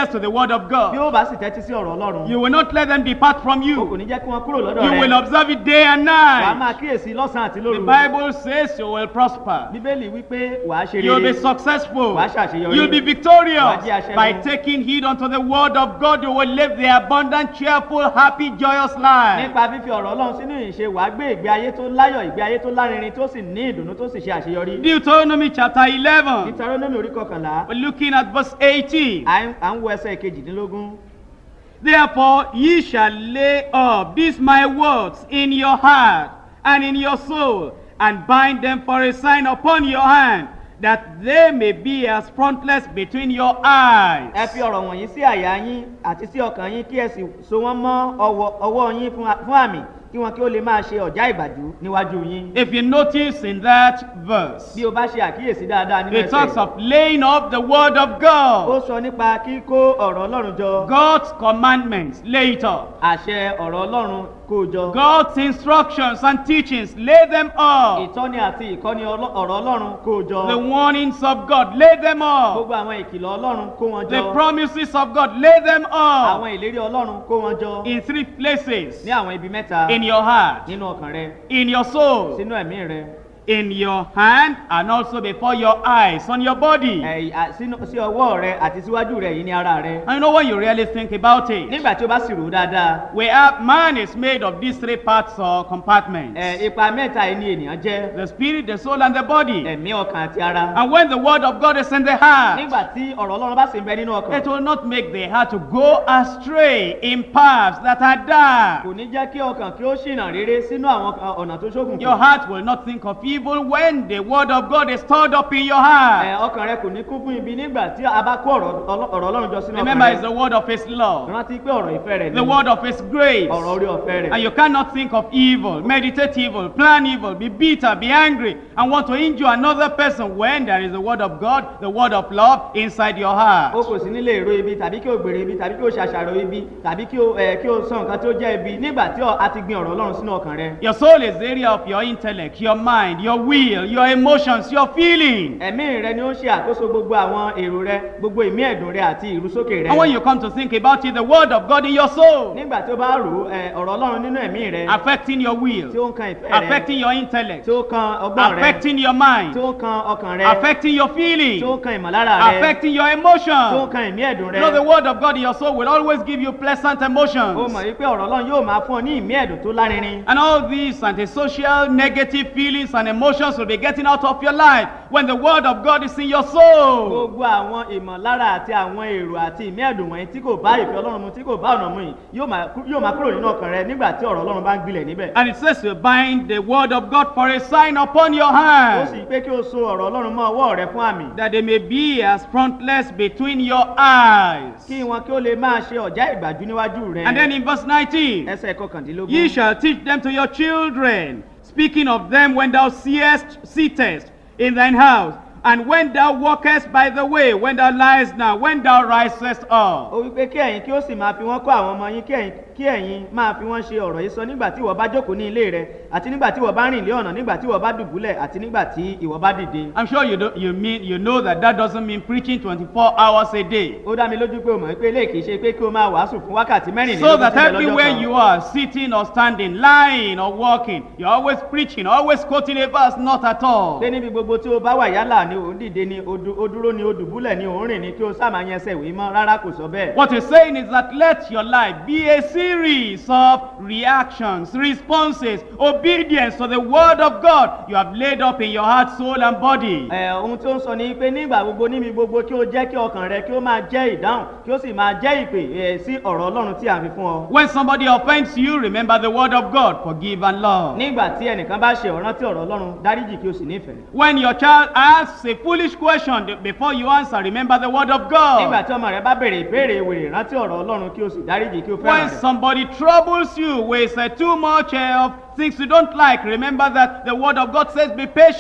word of bí God. ó bá sì tẹ́tí sí ọ̀rọ̀ ọlọ́run You will not let them depart from o kò you. ní jẹ́ kí wọ́n kúrò lọ́dọ̀ You will rẹ observe it day and wàá máa night. kíyèsí lọ́sàn-án àti The lóru Bible says you will prosper. bíbélì wípé wàá ṣe You'll be rere successful. Wàá ṣàṣeyọrí. You'll be Wàá victorious jẹ́ aṣẹ́gun. by taking heed unto the word of God. You will live the abundant, cheerful, happy, joyous life. nípa fífi ọ̀rọ̀ ọlọ́run sínú ìṣe wàá gbé ìgbé ayé tó láyọ̀ ìgbé ayé tó lárinrin tó sì ní ìdùnnú tó sì ṣe àṣeyọrí Deuteronomy chapter 11. Deuteronomy orí kọkànlá We're looking at verse 18. à ń à ń wo ẹsẹ̀ kejìdínlógún Therefore ye shall lay up these my words in your heart and in your soul, and bind them for a sign upon your hand, that they may be as frontlets between your eyes. ẹ fi ọ̀rọ̀ wọ̀nyí sí àyà yín àti sí ọkàn yín kí ẹ sì so wọ́n mọ́ ọwọ́ ọwọ́ yín fún fún àmì kí wọn kí ó lè máa ṣe ọ̀já ìgbàdú níwájú yín If you notice in that verse, bí o bá ṣe àkíyèsí dáadáa nínú it talks ẹsẹ̀ of laying up the word of ó God. sọ nípa kíkó ọ̀rọ̀ ọlọ́run jọ God's commandments, lay it up. àṣẹ ọ̀rọ̀ ọlọ́run kó o jọ God's instructions and teachings, lay them up. ìtọ́ni àti ìkọ́ni ọlọ́- ọ̀rọ̀ ọlọ́run kó o jọ The warnings of God, lay them up. gbogbo àwọn ìkìlọ̀ ọlọ́run kó wọn The jọ promises of God, lay them up. àwọn ìlérí ọlọ́run kó wọn jọ In three places. ní àwọn ibi mẹ́ta In your heart, nínú ọkàn rẹ in your soul, sínú ẹ̀mí rẹ in your hand, and also before your eyes, on your body. ẹ̀, à- sínú- sí ọwọ́ rẹ àti síwájú rẹ yìí ní ara rẹ And you know when you really think about it, nígbà tí o bá sì rò ó dáadáa we have man is made of these three parts or compartments ẹ̀, ipa mẹ́ta yìí ni ènìyàn jẹ́ the spirit, the soul, and the body. ẹ̀mí ọkàn àti ara And when the word of God is in the heart, nígbà tí ọ̀rọ̀ ọlọ́run bá sì ń bẹ nínú ọkàn it will not make the heart to go astray in paths that are dark. kò ní jẹ́ kí ọkàn kí ó ṣìnà rere sínú àwọn kan- ọ̀nà tó ṣókùnkùn Your heart will not think of evil when the word of God is stored up in your ẹ̀, heart. ọkàn rẹ kò ní kún fún ibi nígbà tí a bá kó ọ̀rọ̀ ọlọ́- ọ̀rọ̀ ọlọ́run jọ sínú Remember, ọkàn it's rẹ the word of His love, rántí pé ọ̀rọ̀ ìfẹ́ rẹ the ni word of His grace. ọ̀rọ̀ orí ọ̀fẹ́ rẹ And you cannot think of evil, meditate evil, plan evil, be bitter, be angry, and want to injure another person when there is the word of God, the word of love inside your o heart. kò sí nílé èrò ibi tàbí kí o gbèrè ibi tàbí kí o ṣàṣàrò ibi tàbí kí o ẹ kí o sọ nǹkan tí ó jẹ́ ibi nígbà tí ọ- a ti gbin ọ̀rọ̀ ọlọ́run sínú ọkàn rẹ Your soul is the area of your intellect, your mind, your will, your emotions, your feelings. ẹ̀mí rẹ ni ó ń ṣe àkóso gbogbo àwọn èrò rẹ gbogbo ìmí ẹ̀dùn rẹ àti ìrúsókè rẹ And when you come to think about it, the word of God in your soul, nígbà tí o bá rò ó ẹ, ọ̀rọ̀ ọlọ́run nínú ẹ̀mí rẹ affecting your tí will, ó ń kan ìfẹ́ rẹ affecting your intellect, tí ó kan ọgbọ́n rẹ affecting your tí mind, ó kan ọkàn rẹ affecting your tí ó feelings, kan ìmọ̀lára rẹ affecting your tí ó emotions. kan ìmí ẹ̀dùn You know, the rẹ word of God in your soul will always give you pleasant ó emotions. mọ̀ wípé ọ̀rọ̀ ọlọ́run yóò máa fún ọ ní ìmí ẹ̀dùn tó lárinrin And all these antisocial, negative feelings and emotions will be getting out of your life when the word of God is in your soul. gbogbo àwọn ìmọ̀lára àti àwọn èrò àti ìmí ẹ̀dùn wọ̀nyí tí kò bá ìfẹ́ ọlọ́run mu tí kò bá ọ̀nà mu yìí yóò máa kú- yóò máa kúrò nínú ọkàn rẹ nígbà tí ọ̀rọ̀ ọlọ́run bá ń gbilẹ̀ níbẹ̀. And it says to bind the word of God for a sign upon your ó sì hand, pé kí o so ọ̀rọ̀ ọlọ́run mọ́ ọwọ́ rẹ fún àmì that they may be as frontlets between your eyes. kí wọn kí ó lè máa ṣe ọ̀já ìgbàjú níwájú rẹ. And then in verse 19, ẹsẹ̀ kọkàndínlógún. Ye shall teach them to your children, speaking of them when thou seest, sittest in thine house, and when thou walkest by the way, when thou liest down, when thou risest up. ó wí pé kí ẹ̀yin kí ó sì máa fi wọ́n kọ́ àwọn ọmọ yín kí ẹ̀yin kí ẹ̀yin máa fi wọ́n ṣe ọ̀rọ̀ yìí sọ nígbà tí ìwọ bá jókòó ní ilé rẹ àti nígbà tí ìwọ bá rìn lé ọ̀nà nígbà tí ìwọ bá dùbúlẹ̀ àti nígbà tí ìwọ bá dìde. I'm sure you, do, you, mean, you know that that doesn't mean preaching 24 hours a day. ó dá mi lójú pé o mọ̀ pé eléyìí kì í ṣe pé kí o máa wàásù fún wákàtí mẹ́rìnlélógún So that síbẹ̀ lọ́jọ́ everywhere kan. you are, sitting or standing, lying or walking, you're always preaching, always quoting a verse, not at all. pé níbi gbogbo tí o bá wà yálà ni ò ń dìde ni o du- o dúró ni o dùbúlẹ̀ ni ò ń rìn ni kí o sáà máa yẹn ẹsẹ̀ ìwé mọ́ rárá kò sọ bẹ́ẹ̀. What he's saying is that let your life be a series of reactions, responses, obedience to the word of God you have laid up in your heart, soul, and body. ẹ ohun tí ó ń sọ ni pé nígbà gbogbo níbi gbogbo kí o jẹ́ kí ọkàn rẹ kí ó máa jẹ́ ìdáhùn kí ó sì máa jẹ́ ìpè ẹ, sí ọ̀rọ̀ ọlọ́run tí a fi fún ọ. When somebody offends you, remember the word of God, forgive and love. nígbà tí ẹnìkan bá ṣe ọ̀ràn tí ọ̀rọ̀ ọlọ́run dáríjì kí o sì nífẹ̀ẹ́. When your child asks a foolish question, before you answer, remember the word of nígbà God. tí ọmọ rẹ bá béèrè ìbéèrè wèrè rántí ọ̀rọ̀ ọlọ́run kí o sì dáríjì kí o When fẹ́ràn rẹ̀. somebody troubles you with uh, too much uh, of things you don't like, remember that the word of God says, be patient,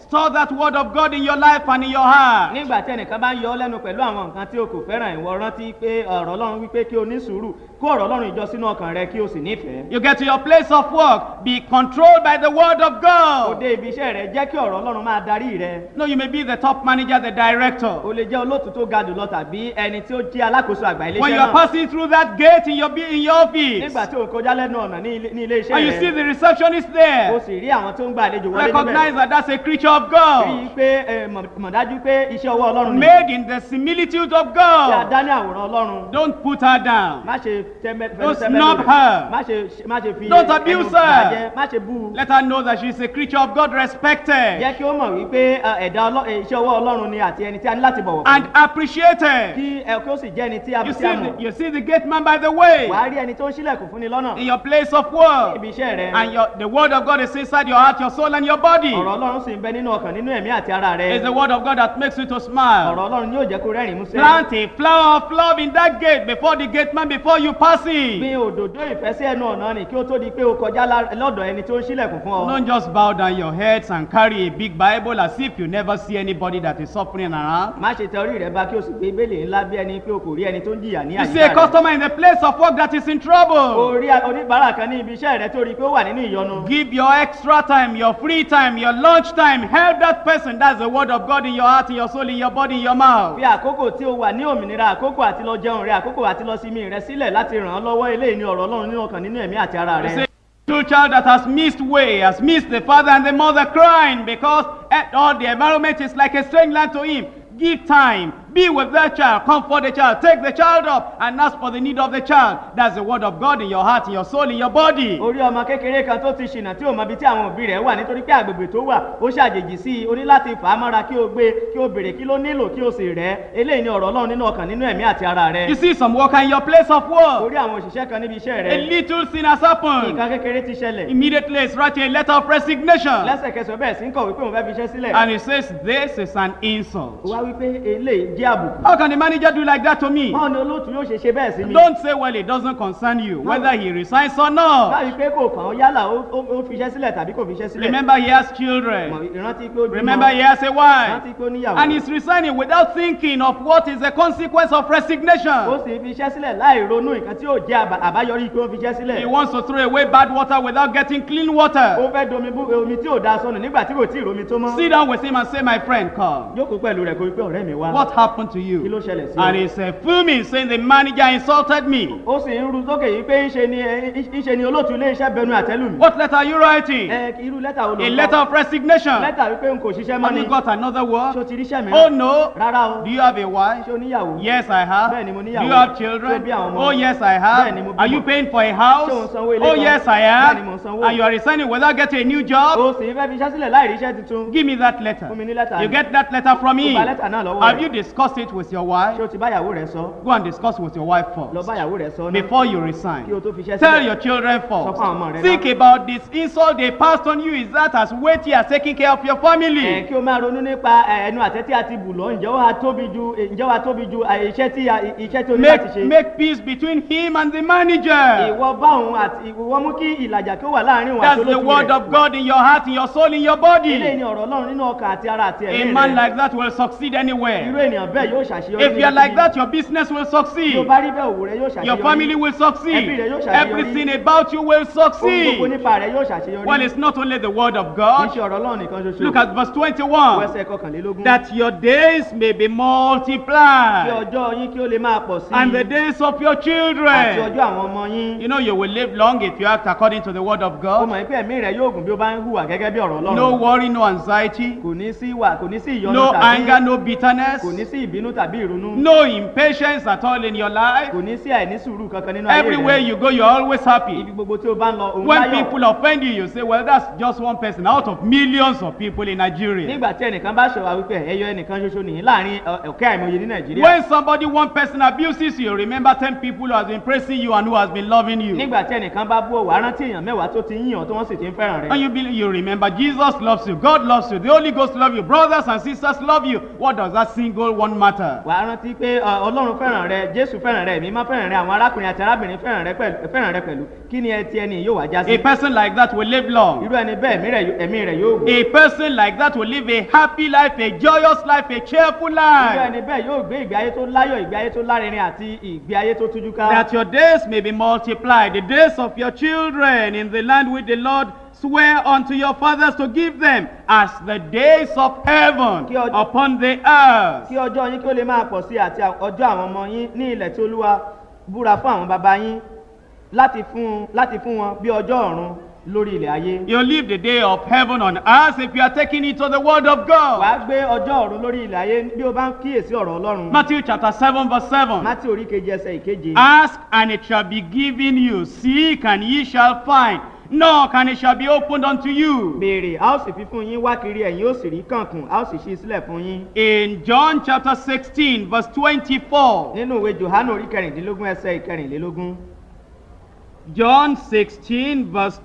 store that word of God in your life and in your heart. nígbà tí ẹnìkan bá ń yọ ọ́ lẹ́nu pẹ̀lú àwọn nǹkan tí o kò fẹ́ràn ìwọ rántí pé ọ̀rọ̀ ọlọ́run wípé kí o ní sùúrù kó ọ̀rọ̀ ọlọ́run ìjọ sínú ọkàn rẹ kí o sì nífẹ̀ẹ́. You get to your place of work, be controlled by the word of God. òde ibi iṣẹ́ rẹ jẹ́ kí ọ̀rọ̀ ọlọ́run máa darí rẹ. No, you may be the top manager, the director. o lè jẹ́ olóòtú tó ga jùlọ tàbí ẹni tí ó jẹ́ alákòóso àgbà When iléeṣẹ́ you are náà. passing through that gate in your, bu- in your office, nígbà tí o kọjá lẹ́nu ọ̀nà ní ilé- ní ilé and you iṣẹ́ see rẹ the receptionist o there, sì rí àwọn tó ń gba àlejò wọlé recognize níbẹ̀. that that's a creature of rí i God, pé ẹ, mọ̀ mọ̀ dájú pé iṣẹ́ ọwọ́ ọlọ́run ni made in the similitude of tí a God. dá ní àwòrán ọlọ́run. Don't put her down. má ṣe tẹ́mẹ́ fẹ́nu Don't tẹ́mẹ́ snub lórí. her. má ṣe má ṣe fi Don't ẹnu abuse bà á her. jẹ́. má ṣe bú u. Let her know that she's a creature of God, respected jẹ́ kí ó mọ̀ wípé ẹ, ẹ̀dá ọlọ́- ẹ, iṣẹ́ ọwọ́ ọlọ́run ni àti ẹni tí a ní láti bọ̀wọ̀ fún. and appreciated. kí ẹ kí ó sì jẹ́ ẹni tí a You tí see, a the, mọ̀. you see the gate man by the way wàá rí ẹni tó ń ṣílẹ̀kùn fún ni lọ́nà. in your place of work, ibi iṣẹ́ rẹ. and your, the word of God is inside your heart, your soul, and your body. ọ̀rọ̀ ọlọ́run sì ń bẹ nínú ọkàn nínú ẹ̀mí àti ara rẹ. It's the word of God that makes you to smile. ọ̀rọ̀ ọlọ́run yóò jẹ́ kó rẹ́rìn músẹ́. Plant a flower of love in that gate before the gate man before you pass in. gbin òdòdó ìfẹ́ sí ẹnu ọ̀nà ni kí ó tó di pé o kọjá lá- lọ́dọ̀ ẹni tó ń ṣílẹ̀kùn fún ọ. Don't just bow down your heads and carry a big Bible as if you never see anybody that is suffering around. má ṣe tẹ orí rẹ bá kí o sì gbé bẹ́lẹ̀ ńlá bí ẹni pé o kò rí ẹni tó ń jìyà ní You see a àyíká rẹ. customer in the place of work that is in trouble. o rí a- oníbàárà kan ní ibi iṣẹ́ rẹ tó rí i pé ó wà nínú ìyọnu. Give your extra time, your free time, your lunch time. Help that person. That's the word of God in your heart, in your soul, in your body, in your mouth. fi àkókò tí o wà ní òmìnira àkókò àti lọ jẹun rẹ àkókò àti lọ sinmi rẹ sílẹ̀ láti ràn án lọ́wọ́ eléyìí ni ọ̀rọ̀ ọlọ́run nínú ọkàn nínú ẹ̀mí àti ara You rẹ. see, little child that has missed way, has missed the father and the mother crying because eh, all the environment is like a strange land to him. Give time. Be with that child. Comfort the child. Take the child up and ask for the need of the child. That's the word of God in your heart, in your soul, in your body. orí ọmọ kékeré kan tó ti ṣìnà tí ò mọ ibi tí àwọn òbí rẹ̀ wà nítorí pé àgbègbè tó wà ó ṣàjèjì sí i o ní láti fà á mọ́ra kí o gbé kí o béèrè kí ló nílò kí o sì rẹ̀ eléyìí ni ọ̀rọ̀ ọlọ́run nínú ọkàn nínú ẹ̀mí àti ara rẹ. You see some worker in your place of work. orí àwọn òṣìṣẹ́ kan níbi iṣẹ́ A rẹ little sin has happened. nǹkan kékeré ti ṣẹlẹ̀ Immediately he's writing a letter of resignation. lẹ́sẹ̀kẹsẹ̀ ó bẹ̀rẹ̀ sí ń kọ̀wé pé òun fẹ́ fi iṣẹ́ sílẹ̀ And he says, This is an insult. ó wá wípé eléyìí jẹ́ àbùkù How can the manager do like that to me? báwo ni olóòtú yóò ṣe ṣe bẹ́ẹ̀ sí mi Don't say, Well, it doesn't concern you, whether he resigns or not. báyìí pé kò kàn án yálà ó ó- ó fi iṣẹ́ sílẹ̀ tàbí kò fi iṣẹ́ sílẹ̀ Remember, he has Mọ̀, children. ìrántí pé ó bímọ Remember, he has a wife. ìrántí pé ó níyàwó And he's resigning without thinking of what is the consequence of ó resignation. sì fi iṣẹ́ sílẹ̀ láì ronú nǹkan tí yóò jẹ́ àbá- àbáyọrí pé ó fi iṣẹ́ sílẹ̀ He wants to throw away bad water without getting clean ó water. fẹ́ domi bú omi tí ò da sọnù nígbà tí kò tí ì romi tó mọ́ Sit down with him and say, My friend, come. jókòó pẹ̀lú rẹ̀ kó wípé ọ̀rẹ́ mi wá What happened to kí you? ló ṣẹlẹ̀ sí And ọ he's uh, fuming, saying, The manager insulted me. ó sì ń ru sókè yìí pé ńṣe ni ẹ- ńṣe ni olóòtú ilé iṣẹ́ bẹnu àtẹ́lù mi What letter are you writing? ẹ irú lẹ́tà wo ló A ń letter kọ of resignation. lẹ́tà wípé n kò ṣiṣẹ́ mọ́ Have ni you got another ṣé o word? ti ríṣẹ́ mi Oh no. rárá o Do you have a wife? ṣé o níyàwó Yes, I have. Bẹ́ẹ̀ni, mo Do níyàwó. you have Ṣé o children? bí àwọn ọmọ? Oh, yes, I Bẹ́ẹ̀ni, mo have. Are you bímọ. paying for a house? Ṣé o ń sanwó ilé Oh, kan? yes, I Bẹ́ẹ̀ni, mo ń have. sanwó. And you are resigning without getting a new job? o sì fẹ́ fi iṣẹ́ sílẹ̀ láì ríṣẹ́ tuntun Give me that letter. Fún mi ní lẹ́tà You yìí. get that letter from Mo me. gba lẹ́tà náà lọ́wọ́ Have rẹ̀. you discussed it with your ṣé wife? o ti báyàwó rẹ̀ sọ Go and discuss with your wife lọ first báyàwó rẹ̀ sọ náà before you kí o resign. tó fi iṣẹ́ Tell sílẹ̀ your children Sọ fún àwọn ọmọ rẹ first. Think náà. about this insult they passed on you. Is that as weighty as taking care of your ẹ family? kí o máa ronú nípa ẹ, ẹnu àtẹ tí a ti bù lọ ǹjẹ́ ó wá tóbi ju ǹjẹ́ ó wá tóbi ju ẹ, iṣẹ́ tí a- iṣẹ́ tí o ní láti Make, ṣe make peace between him and the manager. ìwọ bá òun àti ìwọ mú kí ìlàjà kí ó wà láàrin òun àti That's the olóòtú word rẹ̀ of God in your heart, in your soul, in your eléyìí body. ni ọ̀rọ̀ ọlọ́run nínú ọkàn àti ara àti A ẹ̀mí man rẹ̀ like that will succeed irú anywhere. ènìyàn bẹ́ẹ̀ yóò ṣàṣeyọrí If you are like níbikíbi. that, your business will tí o succeed. bá rí bẹ́ẹ̀ òwò rẹ yóò ṣàṣeyọrí Your family will Ẹbí succeed. rẹ yóò ṣàṣeyọrí. Everything about you will ohun gbogbo succeed. nípa rẹ yóò ṣàṣeyọrí Well, it's not only the word of kì í God. ṣe ọ̀rọ̀ ọlọ́run nìkan ṣoṣo Look at verse Wo 21. ẹsẹ̀ kọkànlélógún That your days may be kí multiplied ọjọ́ yín kí ó lè máa pọ̀ sí and the days of your àti children. ọjọ́ àwọn ọmọ yín You know, you will live long if you act according to the word of ó God. mọ̀ pé ẹ̀mí rẹ̀ yóò gùn bí ó bá ń hùwà gẹ́gẹ́ bí ọ̀rọ̀ No ọlọ́run worry, no anxiety, kò ní sí ìwà kò ní sí ìyọnu no tàbí anger, no bitterness, kò ní sí ìbínú tàbí ìrunú no impatience at all in your life. kò ní sí àìní sùúrù kankan nínú ayé Everywhere rẹ̀ you go, you're always happy. ibi gbogbo tí o bá ń lọ òun When láyọ̀ people offend you, you say, Well, that's just one person out of millions of people in Nigeria. nígbà tí ẹnìkan bá ṣọwọ́ wípé ẹyọ ẹnìkan ṣoṣo nìyí láàrin ẹ, ọ̀kẹ́ àìmọye ní nàìjíríà When somebody, one person abuses you, remember 10 people who has been praising you and who has been loving you. nígbà tí ẹnìkan bá bú ọ wàá rántí èèyàn mẹ́wàá tó ti ń yàn tó wọ́n sì ti ń fẹ́ràn rẹ̀ And you, believe, you remember Jesus loves you, God loves you, the Holy Ghost loves you, brothers and sisters love you. What does that single one one matter. wà á rántí pé ọ, ọlọ́run fẹ́ràn rẹ jésù fẹ́ràn rẹ èmi má fẹ́ràn rẹ àwọn arákùnrin àti arábìnrin fẹ́ràn rẹ pẹ̀lú fẹ́ràn rẹ pẹ̀lú kí ni ẹ ti ẹni yóò wá já A sí. person like that will live long. irú ẹni bẹ́ẹ̀ ẹ̀mí rẹ̀ yó- ẹ̀mí rẹ̀ yóò gùn. A person like that will live a happy life, a joyous life, a cheerful irú life. ẹni bẹ́ẹ̀ yóò gbé ìgbé ayé tó láyọ̀ ìgbé ayé tó lárinrin àti ìgbé ayé tó tújú ká. That your days may be multiplied, the days of your children in the land which the Lord swear unto your fathers to give them, as the days of heaven Kí ọjọ́- upon the earth. kí ọjọ́ yín kí ó lè máa pọ̀ sí i àti ọjọ́ àwọn ọmọ yín ní ilẹ̀ tí olúwa búra fún àwọn baba yín láti fún láti fún wọn bí ọjọ́ ọ̀run lórí ilẹ̀ ayé. You live the day of heaven on earth if you are taking it to the word of God. wàá gbé ọjọ́ ọ̀run lórí ilẹ̀ ayé bí o bá ń kíyèsí ọ̀rọ̀ ọlọ́run. Matthew chapter 7, verse 7. mátí orí keje ẹsẹ̀ ìkeje. Ask and it shall be given you. Seek and ye shall find. Knock and it shall be opened unto you. béèrè a ó sì fi fún yín wá kiri ẹ̀yin ó sì rí kànkùn a ó sì ṣí sílẹ̀ fún yín. In John chapter 16, verse 24. nínú ìwé johannu orí kẹrìndínlógún ẹsẹ̀ ìkẹrìnlélógún. John 16, verse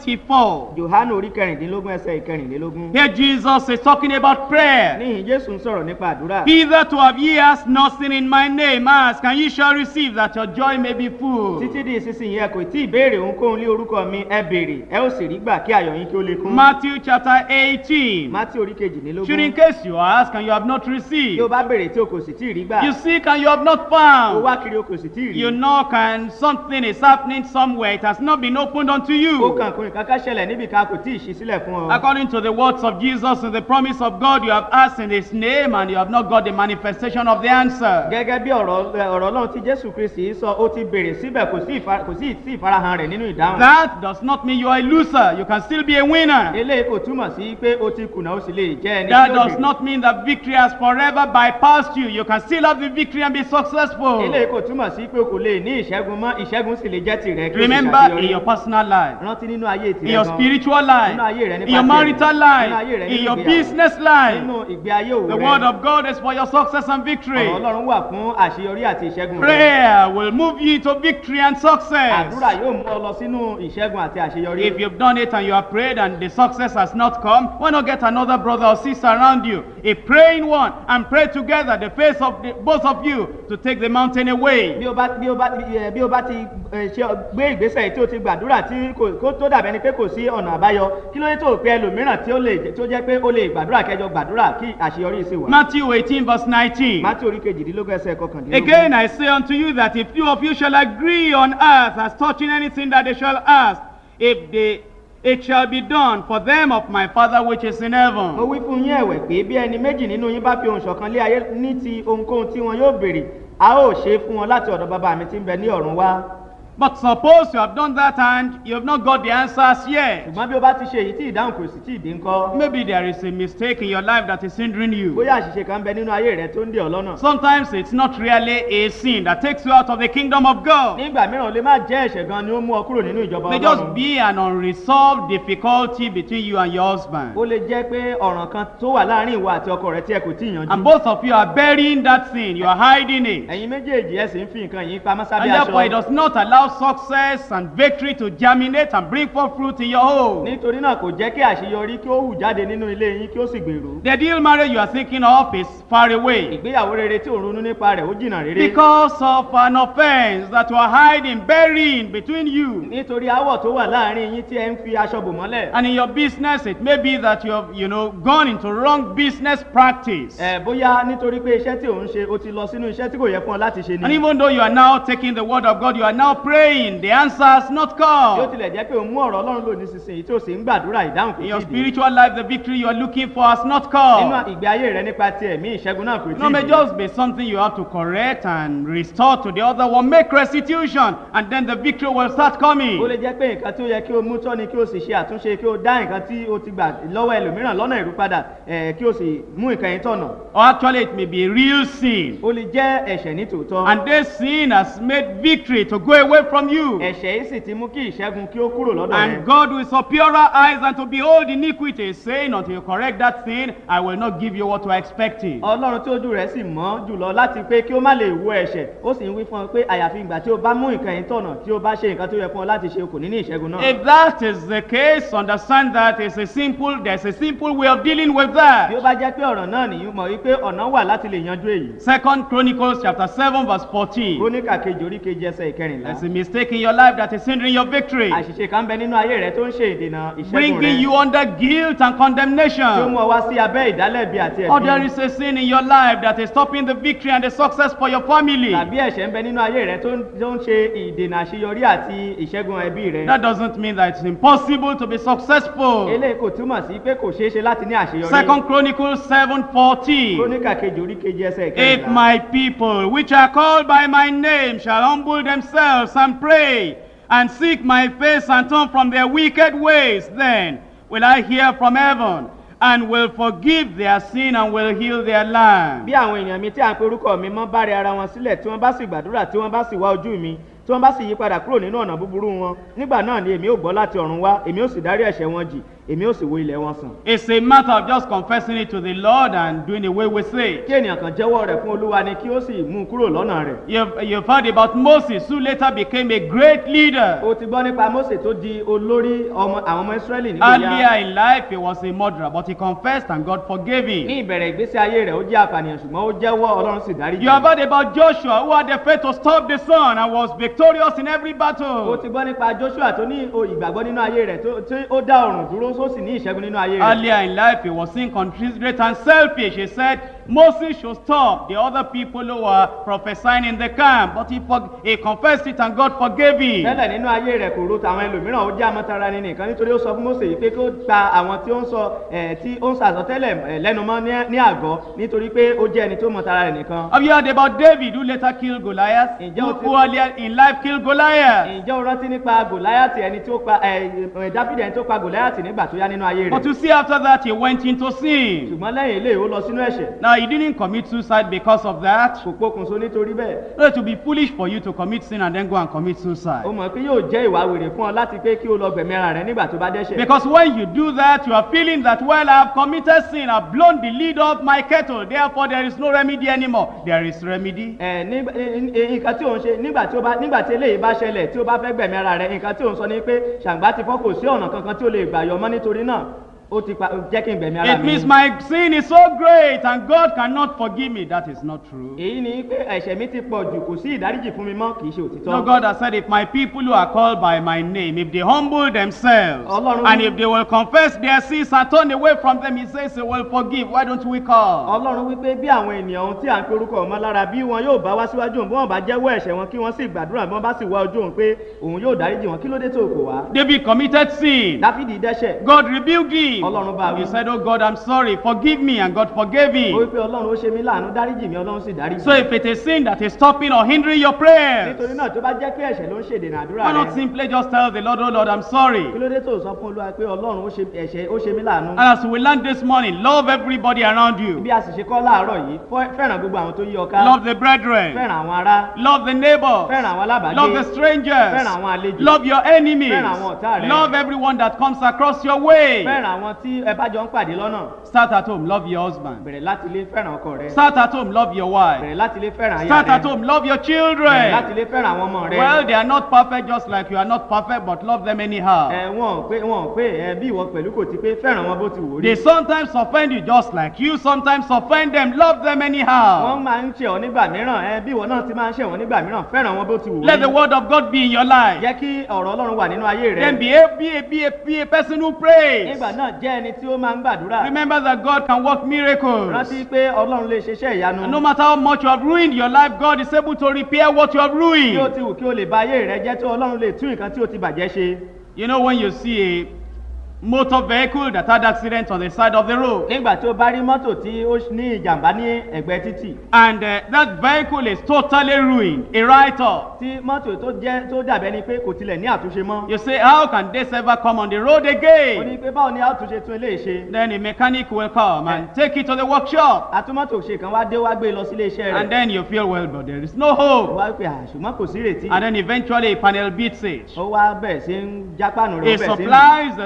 24. johannu orí kẹrìndínlógún ẹsẹ̀ ìkẹrìnlélógún. Here Jesus is talking about prayer. níhìn jésù ń sọ̀rọ̀ nípa àdúrà. Hitherto have ye asked nothing in my name. Ask and ye shall receive, that your joy may be full. títí di ìsinsìnyí ẹ kò tí ì béèrè ohunkóhun lé orúkọ mi ẹ béèrè ẹ ó sì rí gbà kí ayọ̀ yín kí ó lè kún. Matthew chapter 18. mátí orí Should in kejìlélógún. case you ask and you have not tí o received. bá béèrè tí o kò sì tí ì rí gbà. You seek and you have not o found. wá kiri o kò sì tí ì You rí. knock and something is happening somewhere. It has not been opened unto ó you. kàn kún ìkankan ṣẹlẹ̀ níbi ká kò tí ì ṣí sílẹ̀ fún ọ. According to the words of Jesus and the promise of God, you have asked in His name and you have not got the manifestation of the answer. gẹ́gẹ́ bí ọ̀rọ̀ ọ̀rọ̀ ọlọ́run tí jésù kristi sọ ó ti béèrè síbẹ̀ kò sí ìfa- kò sí sí ìfarahàn rẹ̀ nínú ìdáhùn. That does not mean you are a loser. You can still be a winner. eléyìí kò túmọ̀ sí pé ó ti kùnà ó sì lè jẹ́ ẹni That tí ó does jèrè. not mean that victory has forever bypassed you. You can still have the victory and be successful. eléyìí kò túmọ̀ sí pé o kò lè ní ìṣẹ́gun mọ́ ìṣẹ́gun sì lè jẹ́ tìrẹ kí o sì Remember ṣàṣeyọrí. in your personal life, rántí nínú ayé in tìrẹ your gan. spiritual life, Nínú ayé rẹ in nípa your tẹ̀mí. marital Nínú life, ayé rẹ in nínú your ìgbéyàwó. business life. nínú ìgbé ayé òwò The rẹ. word of God is for your success and victory. ọ̀rọ̀ ọlọ́run wà fún àṣeyọrí àti ìṣẹ́gun rẹ. Prayer will move you to victory and success. àdúrà yóò mú ọ lọ sínú ìṣẹ́gun àti àṣeyọrí. If you've done it and you have prayed and the success has not come, why not get another brother or sister around you, a praying one, and pray together the face of the, both of you to take the mountain away. bí o bá bí o bá ẹ, bí o bá ti ẹ, ṣe gbé ìgbésẹ̀ tí o ti gbàdúrà tí kò kó tó dàbẹ́ ni pé kò sí ọ̀nà àbáyọ kí ló dé tó o pe ẹlòmíràn tí ó lè jẹ́- tí ó jẹ́ pé ó lè gbàdúrà kẹjọ gbàdúrà kí àṣeyọrí sì wà. Matthew 18, verse 19. mátí orí kejìdínlógún ẹsẹ̀ kọkàndínlógún. Again, I say unto you that if two of you shall agree on earth as touching anything that they shall ask, if they it shall be done for them of my Father which is in mo heaven. wí fún yín ẹ̀wẹ̀ pé bí ẹni méjì nínú yín bá fi ohùn ṣọ̀kan lé ayé ní ti ohunkóhun tí wọn yóò béèrè a ó ṣe é fún wọn láti ọ̀dọ̀ bàbá mi tí ń bẹ ní ọ̀run wá. But suppose you have done that and you have not got the answers yet. ṣùgbọ́n bí o bá ti ṣe èyí tí ìdáhùn kò sì tí ì dé ńkọ́. Maybe there is a mistake in your life that is hindering you. bóyá àṣìṣe kan bẹ nínú ayé rẹ tó ń dè ọ lọ́nà. Sometimes it's not really a sin that takes you out of the kingdom of God. nígbà mìíràn ó lè má jẹ́ ẹ̀ṣẹ̀ gan ni ó mú ọ kúrò nínú ìjọba May just ọlọ́run. be an unresolved difficulty between you and your husband. ó lè jẹ́ pé ọ̀ràn kan tó wà láàrin ìwọ àti ọkọ rẹ tí ẹ kò tí ì And yanjú. both of you are burying that sin, you are hiding it. ẹ̀yin méjèèjì ẹ sì ń fi nǹkan yìí pamọ́ And sábẹ́ therefore, it aṣọ. does not allow success and victory to germinate and bring forth fruit in your home. nítorí náà kò jẹ́ kí àṣeyọrí kí ó hù jáde nínú ilé yín kí ó sì gbèrú. The ideal marriage you are thinking of is far away ìgbéyàwó rere tí ò ń ronú nípa rẹ̀ ó jìnnà rere. because of an offense that you are hiding, burying between you. nítorí aáwọ̀ tó wà láàrin yín tí ẹ ń fi aṣọ bò mọ́lẹ̀. And in your business, it may be that you have, you know, gone into wrong business practice. ẹ bóyá nítorí pé iṣẹ́ tí ò ń ṣe ó ti lọ sínú iṣẹ́ tí kò yẹ fún ọ láti ṣe And ni. even though you are now taking the word of God, you are now praying, the answer has not bí ó come. tilẹ̀ jẹ́ pé òun mú ọ̀rọ̀ ọlọ́run lò nísinsìnyí tí ó sì ń gbàdúrà ìdáhùn kò In your tí ì dé. spiritual life, the victory you are looking for has not nínú come. ìgbé ayé rẹ nípa ti ẹ̀mí ìṣẹ́gun náà kò You know, tí may ì dé. just be something you have to correct and restore to the other one. Make restitution, and then the victory will start ó coming. lè jẹ́ pé nǹkan tí ó yẹ kí o mú tọ́ ni kí o sì ṣe àtúnṣe kí o dá nǹkan tí o ti gbà lọ́wọ́ ẹlòmíràn lọ́nà ìrúpadà ẹ̀ kí o sì mú nǹkan yẹn tọ̀nà. Or actually, it may be a real sin. ó lè jẹ́ ẹ̀ṣẹ̀ ní tòótọ́. And this sin has made victory to go away from you. ẹ̀ṣẹ̀ yìí sì ti mú kí ìṣẹ́gun kí ó kúrò lọ́dọ̀ And rẹ. God will saw purer eyes than to behold iniquity, saying, Until you correct that sin, I will not give you what you are expecting. ọlọ́run tí ojú rẹ̀ sì mọ́ jùlọ láti pé kí ó má lè wo ẹ̀ṣẹ̀ ó sì ń wí fún ọ pé àyàfi ìgbà tí o bá mú nǹkan yìí tọ̀nà tí o bá ṣe nǹkan tó yẹ fún ọ láti ṣe o kò ní ní ìṣẹ́gun náà. If that is the case, understand that it's a simple, there's a simple way of dealing with bí ó that. bá jẹ́ pé ọ̀ràn náà nìyí mọ̀ wípé ọ̀nà wà láti lè yanjú èyí. Second Chronicles chapter 7 verse 14. króníkà kejì orí kejì ẹsẹ̀ ìkẹrìnlá. There's a mistake in your life that is hindering your victory, àṣìṣe kan bẹ nínú ayé rẹ tó ń ṣe ìdènà ìṣẹ́gun bringing rẹ you under guilt and tí ó mú condemnation. ọ wá sí abẹ́ ìdálẹ́bi àti Or there ẹ̀bi. is a sin in your life that is stopping the victory and the success for your family. tàbí ẹ̀ṣẹ̀ ń bẹ nínú ayé rẹ tó ń tó ń ṣe ìdènà àṣeyọrí àti ìṣẹ́gun ẹbí rẹ. That doesn't mean that it's impossible to be successful. eléyìí kò túmọ̀ sí pé kò ṣeé ṣe láti ní àṣeyọrí. Second Chronicles 7:14. króníkà kejì orí kejì ẹsẹ̀ If ìkẹrìnlá. my people, which are called by my name, shall humble themselves and pray and seek my face and turn from their wicked ways, then will I hear from heaven and will forgive their sin and will heal their land. bí àwọn èèyàn mi tí à ń pe orúkọ mi mọ́ bá rẹ ara wọn sílẹ̀ tí wọ́n bá sì gbàdúrà tí wọ́n bá sì wá ojú mi tí wọ́n bá sì yí padà kúrò nínú ọ̀nà búburú wọn nígbà náà ni èmi ò gbọ́ láti ọ̀run wá èmi ò sì dárí ẹ̀ṣẹ̀ wọn jì èmi ò sì wo ilẹ̀ wọn sàn. It's a matter of just confessing it to the Lord and doing away with it. kí ènìyàn kan jẹ́wọ́ rẹ̀ fún olúwa ni kí ó sì mú un kúrò lọ́nà rẹ̀. You've, you've heard about Moses, who later became a great leader. o ti gbọ́ nípa mose tó di olórí ọmọ àwọn ọmọ israẹli nígbà Earlier yá in life, he was a murderer, but he confessed and God forgave ní him. ìbẹ̀rẹ̀ ìgbésí ayé rẹ̀ ó jẹ́ àpànìyàn ṣùgbọ́n ó jẹ́wọ́ ọlọ́run sì dárí You have heard about Joshua, who had the faith to stop the sun and was victorious in every o battle. ti gbọ́ nípa joshua tó ní o ìgbàgbọ́ nínú ayé rẹ̀ tó tí ó dá ọ̀rùn dúró tó sì ní ìṣẹ́gun nínú ayé rẹ̀. Earlier in life, he was inconsiderate and selfish. He said Moses should stop the other people who were prophesying in the camp, but he, for, he confessed it and God forgave him. tẹ́lẹ̀ nínú ayé rẹ̀ kò ro tàwọn ẹlòmíràn ó jẹ́ àmọ́tara ni nìkan nítorí ó sọ fún mose yìí pé kó gba àwọn tí ó ń sọ ẹ̀ tí ó ń sọ àsọtẹ́lẹ̀ ẹ̀ lẹ́nu mọ́ ní- ní àgọ́ nítorí pé ó jẹ́ ẹni tó mọ tara rẹ̀ nìkan. Have you heard about David, who later killed Goliath? Ǹjẹ́ Who, o ti- who earlier in life killed Goliath? ǹjẹ́ o rántí nípa gòláyàtì ẹni tó pa ẹ̀ ẹ̀ dáfídì ẹni tó pa gòláyàtì nígbà tó yá nínú ayé But rẹ̀ you see, after that, he went into sin. ṣùgbọ́n lẹ́yìn eléyìí ó lọ sínú ẹ̀ṣẹ̀ Now, he didn't commit suicide because of that. kò pokùnso nítorí bẹ́ẹ̀ No, it would be foolish for you to commit sin and then go and commit ó suicide. mọ̀ pé yóò jẹ́ ìwà wèrè fún ọ láti pé kí o lọ gbẹ̀mí ara rẹ̀ nígbà tó bá dẹ́ṣẹ̀ Because when you do that, you are feeling that, well, I have committed sin, I've blown the lid off my kettle, therefore there is no remedy anymore. There is remedy. ẹ nígbà ẹ- ẹ- nǹkan tí òun ṣe nígbà tí ó bá nígbà tí eléyìí bá ṣẹlẹ̀ tí ó bá fẹ́ gbẹ̀mí ara rẹ̀ nǹkan tí òun sọ ni pé ṣàǹgbá ti fọ́ kò sí ọ̀nà kankan tí ó lè gbà yọ mọ́ nítorí náà ó ti pa jẹ́ kí n gbẹ̀mí ara It mi. means my sin is so great and God cannot forgive me. That is not true. èyí ni pé ẹ̀ṣẹ̀ mi ti pọ̀ jù kò sí ìdáríjì fún mi mọ́ kì í ṣe òtítọ́. No, God has said, if my people who are called by my name, if they humble themselves, Ọlọ́run- and if they will confess their sins and turn away from them, He says He will forgive. Why don't we call? ọlọ́run wípé bí àwọn ènìyàn ohun tí à ń pe orúkọ ọmọ lára bí wọn yóò bá wá síwájú òun bí wọn bá jẹ́wọ́ ẹ̀ṣẹ̀ wọn kí wọ́n sì gbàdúrà bí wọ́n bá sì wá ojú òun pé òun yóò dáríjì wọn kí ló dé tó kò wá. David committed sin. dáfídì dẹ́ṣẹ̀ God rebuked him. Ọlọ́run bá wí. He said, Oh God, I'm sorry. Forgive me. And God forgave ó him. wípé ọlọ́run ó ṣe mí láàánú dáríjì mi ọlọ́run sì dáríjì. So if it is sin that is stopping or hindering your prayers, nítorí náà tó bá jẹ́ pé ẹ̀ṣẹ̀ ló ń ṣèdènà àdúrà why not rẹ simply just tell the Lord, Oh Lord, I'm sorry. kí ló dé tó sọ fún olúwa pé ọlọ́run ó ṣe ẹ̀ṣẹ̀ ó ṣe mí láàánú. And as we learned this morning, love everybody around you. bí a sì ṣe kọ́ láàárọ̀ yìí fọ́- fẹ́ràn gbogbo àwọn tó yí ọ ká Love the brethren. fẹ́ràn àwọn ará Love the neighbors. fẹ́ràn àwọn alábàágbé Love the strangers. fẹ́ràn àwọn àlejò Love your enemies. Fẹ́ràn àwọn ọ̀tá rẹ. Love everyone that comes across your way. fẹ́ràn àwọn tí ẹ bá jọ ń pàdé lọ́nà Start at home, love your husband. bẹ̀rẹ̀ láti ilé fẹ́ràn ọkọ rẹ Start at home, love your wife. bẹ̀rẹ̀ láti ilé fẹ́ràn aya Start at rẹ home, love your bẹ̀rẹ̀ láti children. ilé fẹ́ràn àwọn ọmọ rẹ Well, they are not perfect just like you are not perfect, but love them anyhow. ẹ wọn ò pé wọn ò pé ẹ bí ìwọ pẹ̀lú kò ti pé fẹ́ràn wọn bó ti wò ó rí They sometimes offend you just like you sometimes offend them. Love them wọ́n anyhow. máa ń ṣe ọ nígbà mìíràn ẹ bí ìwọ náà ti máa ń ṣe wọn nígbà mìíràn fẹ́ràn wọn bó ti wò ó Let the rí word of God be in your life. jẹ́ kí ọ̀rọ̀ ọlọ́run wà nínú ayé rẹ Then be a, be a, be a, be a person who prays. nígbà náà jẹ́ ẹni tí ó máa ń gbàdúrà Remember that God can work miracles. rántí pé ọlọ́run lè ṣiṣẹ́ ìyanu And no matter how much you have ruined your life, God is able to repair what you have bí ó ruined. ti wù kí o lè ba ayé rẹ jẹ́ tó ọlọ́run lè tún nǹkan tí o ti bàjẹ́ ṣe You know, when you see a motor vehicle that had accident on the side of the road, nígbà tí o bá rí mọ́tò tí ó ní ìjàmbá ní ẹ̀gbẹ́ títì and uh, that vehicle is totally ruined, a write off. tí mọ́tò tó jẹ́ tó dàbẹ́ ni pé kò tilẹ̀ ní àtúnṣe mọ́ You say, How can this ever come on the road ó ní again? pé báwo ni àtúnṣe tún eléyìí ṣe Then a mechanic will come and take it to the workshop. atúmọ̀tò ṣe kan wá dé wá gbé lọ sílé iṣẹ́ And rẹ̀ then you feel, Well, but there is no hope. wá pé àṣùmọ́ kò sí ìrètí And then eventually a panel beats it. ó wá bẹ̀rẹ̀ sí ń jápánu rẹ̀ ó It bẹ̀rẹ̀ sí ń supplies the things that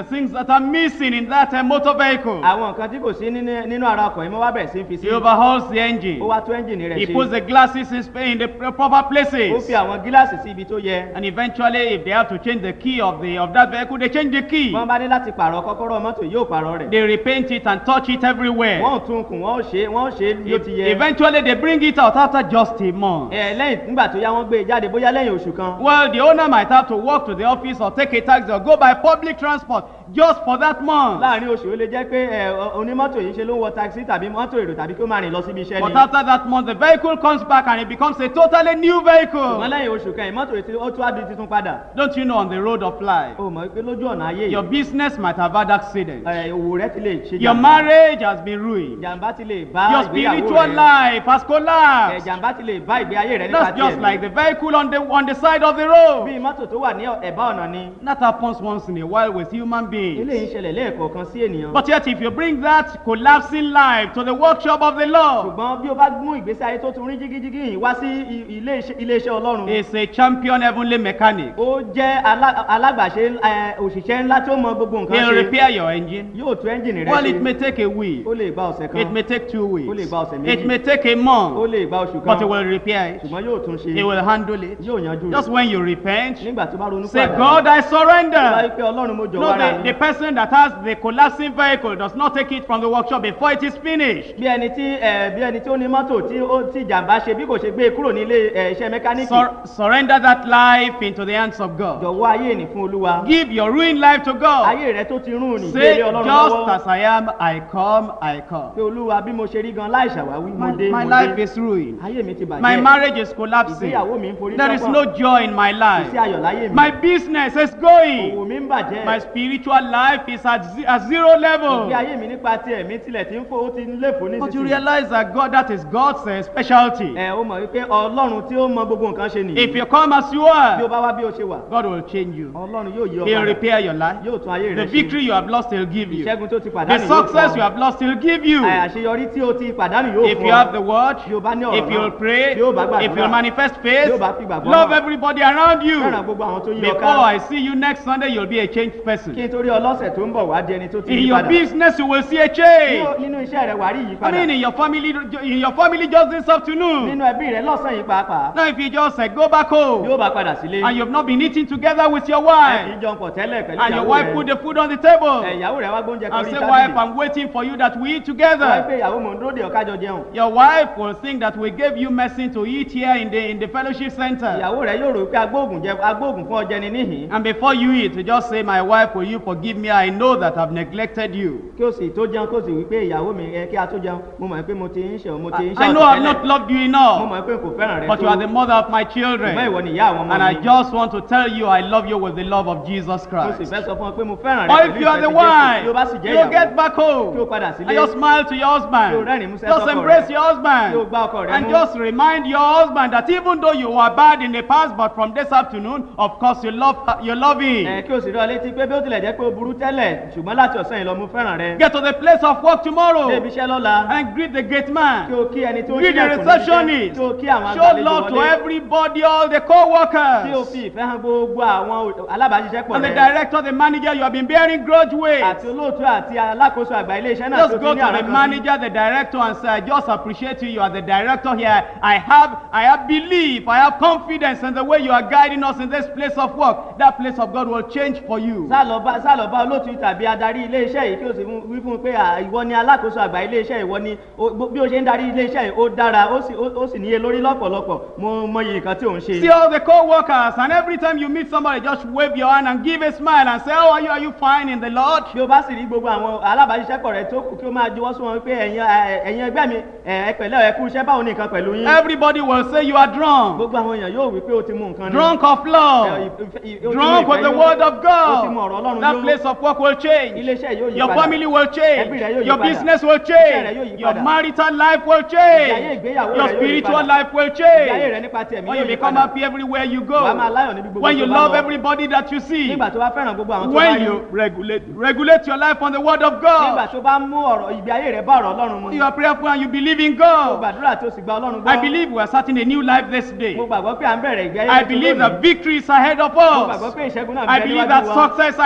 that are missing in that uh, motor vehicle. àwọn nǹkan tí kò sí nínú nínú ara ọkọ̀ yìí mo wá bẹ̀rẹ̀ sí í fi sí He overhauls the ó engine. wá tún ẹ́ńjìnì rẹ̀ He ṣe puts the glasses in, sp- in the pr- proper ó places. fi àwọn gíláàsì sí ibi tó yẹ And eventually, if they have to change the key of the of that vehicle, they change the key. wọ́n bá ní láti pààrọ̀ kọ́kọ́rọ́ mọ́tò yóò pààrọ̀ rẹ̀ They repaint it and touch it everywhere. wọ́n ò tún kùn wọ́n ò ṣe wọ́n ò ṣe bí ó ti yẹ Eventually, they bring it out after just a month. ẹ lẹ́yìn nígbà tó yá wọ́n gbé e jáde bóyá lẹ́yìn oṣù kan Well, the owner might have to walk to the office or take a taxi or go by public transport just for that month. láàrin oṣù ó lè jẹ́ pé ẹ ọ- onímọ́tò yìí ṣe ló ń wọ taxi tàbí mọ́tò èrò tàbí kí ó máa rìn lọ síbi iṣẹ́ But ni after that month, the vehicle comes back and it becomes a totally new ṣùgbọ́n vehicle. lẹ́yìn oṣù kan ìmọ́tò yìí ti- ó tún á di titun padà Don't you know on the road of life, o mọ̀ pé lójú ọ̀nà ayé your yìí business might have had accident. ẹ, òwò rẹ ti lè ṣe Your marriage has been ruined. jàǹbá ti lè bá Your ìgbéyàwó spiritual rẹ life has ẹ, collapsed. jàǹbá ti lè bá ìgbé ayé rẹ nípa That's just tiẹ̀ like the vehicle on the on the side of the road. bí mọ́tò tó wà ní ẹ̀bá ọ̀nà ni That happens once in a while with human beings. eléyìí ń ṣẹlẹ̀ lẹ́ẹ̀kọ̀ọ̀kan sí ènìyàn But yet, if you bring that collapsing life to the workshop of the Lord, ṣùgbọ́n bí o bá mú ìgbésí ayé tó tún rí jígíjígí yìí wá sí i- ilé iṣẹ́- ilé iṣẹ́ ọlọ́run is a champion heavenly mechanic. ó jẹ́ alá- alágbàṣe ẹ, òṣìṣẹ́ ńlá tí ó mọ gbogbo nǹkan He'll ṣe repair your engine. yóò tún ẹ́ńjìnì rẹ Well, it ṣe may take a week. ó lè gba ọ̀sẹ̀ kan It may take two Ó lè weeks. gba ọ̀sẹ̀ méjì. It may take a ó month. lè gba oṣù But he kan will repair it. ṣùgbọ́n yóò tún ṣe He will handle it. yóò yanjú Just rẹ̀ when you repent, nígbà tó bá ronú say, padà God, I wáyé surrender. pé ọlọ́run mo jọ̀wọ́ No, ara the, mi the person that has the collapsing vehicle does not take it from the workshop before it is finished. bí ẹni tí ẹ, bí ẹni tí ó ní mọ́tò tí ó tí ìjàmbá ṣe bí kò ṣe gbé e kúrò nílé ẹ, iṣẹ́ mẹkáníìkì Sur- surrender that life into the hands of God. jọ̀wọ́ ayé ní fún olúwa Give your ruined life to God. ayé rẹ tó ti rún ní Say, gbélé ọlọ́run just lọ́wọ́ as I am, I come, I come. pé olúwa bí mo ṣe rí gan láì ṣàwáwí mo My, dé my mo life dé is ruined. ayé mi ti My bàjẹ́ marriage is collapsing. ìgbéyàwó mi ń forí There is sọ́pọ̀. no joy in my kò sí life. ayọ̀ láyé mi My business is òwò going. mi ń bàjẹ́ My spiritual life is at, ze- at zero level. bí ayé mi nípa ti ẹ̀mí tilẹ̀ ti ń fò ó ti ń léfò ní But you sísìn realize that God, that is God's uh, specialty. ẹ ó mọ̀ wípé ọlọ́run tí ó mọ gbogbo nǹkan ṣe nìyí If you come as you bí o are, bá wá bí o ṣe wà God will change you. ọlọ́run yóò yí ọ He'll padà repair your life. yóò tún ayé The rẹ ṣe victory you have lost, He'll give you. ìṣẹ́gun tó ti The pàdánù yóò success fún you ọ have lost, He'll give you. Ẹ, àṣeyọrí tí o ti pàdánù yóò If fún you ọ have the word, bí o bá ní ọ̀rọ̀ if you'll náà pray, bí o bá if gbàdúrà you'll manifest faith, bí o bá fi gbàgbọ́ love hàn, everybody around you. fẹ́ràn gbogbo àwọn tó yí ọ Before ká I see you next Sunday, you'll be a changed kí person. n torí ọlọ́sẹ̀ tó ń bọ̀ wá di ẹni tó ti In yí your padà business, you will see a Ní- change. nínú iṣẹ́ rẹ wà rí I ìyípadà mean, in your family, in your family just this afternoon. nínú ẹbí rẹ lọ́sàn yìí pàápàá Now, if you just uh, go back bí home ó bá padà sílé and you've not been eating together with your ẹ kì í wife, jọ pọ̀ tẹ́lẹ̀ pẹ̀lú and your ìyàwó wife rẹ put the food on the table, Ẹ, ìyàwó rẹ wá gbóúnjẹ kan and rí say, Wife, tábìlì I'm waiting for you that we eat wọ́n together. pé ìyàwó mò ń dúró de ọ̀kájọ jẹun Your wife will think that we gave you medicine to eat here in the in the fellowship center. ìyàwó rẹ yóò rò pé agbóògùn jẹ agbóògùn fún ọjẹ ni níhìn And before you eat, you just say, My wife, will you forgive me? I know that I've neglected you. kí o sì tó jẹun kó o sì wí pé ìyàwó mi ẹ kí a tó jẹun mo mọ̀ pé mo ti ń ṣe mo ti ń ṣe I know I've not loved you mo enough, mọ̀ pé kò fẹ́ràn rẹ but you are the mother of my ṣùgbọ́n ìwọ children. ni ìyá àwọn ọmọ And I mi just want to tell you, I love you with the love of Jesus mo sì Christ. fẹ́ sọ fún ọ pé mo fẹ́ràn rẹ Or pẹ̀lú if you are ìfẹ́ the ti Jésù. tí o bá wife, sì jẹ́ you get ìyàwó back kí o home padà and sílé just smile to your Kí o husband. rẹ́rìn-ín músẹ́ Just sọ́kọ embrace rẹ. your Kí o husband. gbá ọkọ rẹ And mú. just remind your husband that even though you were bad in the past, but from this afternoon, of course, you love you love him. ẹ kí o sì rí ọ létí pé bí ó tilẹ̀ jẹ́ pé o burú tẹ́lẹ̀ ṣùgbọ́n láti ọ̀sán yìí lọ mo fẹ́ràn rẹ Get to the place of work dé tomorrow ibi iṣẹ́ lọ́la and greet the gate kí man. o kí ẹni tó ń Greet the ṣílẹ̀kùn níbi iṣẹ́, receptionist. kí o kí àwọn Show agbàlejò love to wọlé everybody, all the kí o co-workers, fi ìfẹ́ hàn gbogbo àwọn alábàáṣiṣẹ́pọ̀ and the rẹ director, the manager you have been bearing grudge with. àti olóòtú àti alákòóso àgbà ilé iṣẹ́ náà tó Just ti go ní to àrùn the kan sí. manager, the director, and say, I just appreciate you. You are the director here. I have, I have belief, I have confidence in the way you are guiding us in this place of work. That place of God will change for you. sálọba sálọba olóòtú tàbí adarí ilé iṣẹ́ yìí kí o sì fún- wí fún un pé à, ìwọ ni alákòóso àgbà ilé iṣẹ́ ìwọ ni o- bó- bí o ṣe ń darí ilé iṣẹ́ yìí ó dára ó sì ó ó sì níye lórí lọ́pọ̀lọpọ̀ mo mọyì nǹkan tí ò ń ṣe. See all the co-workers, and every time you meet somebody, just wave your hand and give a smile and say, How are you? Are you fine in the Lord? bí o bá sì rí gbogbo àwọn alábàáṣiṣẹ́pọ̀ rẹ tó kù kí o máa juwọ́ sí wọn pé ẹ̀yin ẹ- ẹ̀yin ẹgbẹ́ mi ẹ ẹ pẹ̀lẹ́ ẹ kú iṣẹ́ báwo ni nǹkan pẹ̀lú yín. Everybody will say you are drunk, gbogbo àwọn èèyàn yóò wí pé o ti mú nǹkan ni. drunk of Ẹ, love, ìf- ìf- ì- o ti mú drunk with ìfẹ́ the yó. word of o ti mú ọ̀rọ̀ God. ọlọ́run That yó. place of work will change. ilé iṣẹ́ yóò yí Your padà. family will change. Ẹbí rẹ yóò yí Your padà. business will Iṣẹ́ rẹ yóò change. yí Your padà. marital life will Ìgbé ayé change. ìgbéyàwó Your rẹ yóò yí spiritual padà. life will Ìgbé ayé rẹ change. nípa ti ẹ̀mí When yóò you yí become padà. happy everywhere you Wà á máa go. láyọ̀ níbi gbogbo When you tó bá love lọ. everybody that you see. nígbà tó bá fẹ́ràn gbogbo àwọn tó bá When rí. you regulate regulate your life on the word of nígbà God. tó bá mú ọ̀rọ̀ ìgbé ayé rẹ bá ọ̀rọ̀ ọlọ́run mu. You are prayerful and you believe in mo God. gbàdúrà tó sì gba ọlọ́run gbọ́. I believe we are starting a new life this day. mo gbàgbọ́ pé à ń bẹ̀rẹ̀ ìgbé ayé I tuntun believe lónìí. that victory is ahead of mo gbàgbọ́ us. pé ìṣẹ́gun náà I bẹ believe níwájú that wa. success is ahead of mo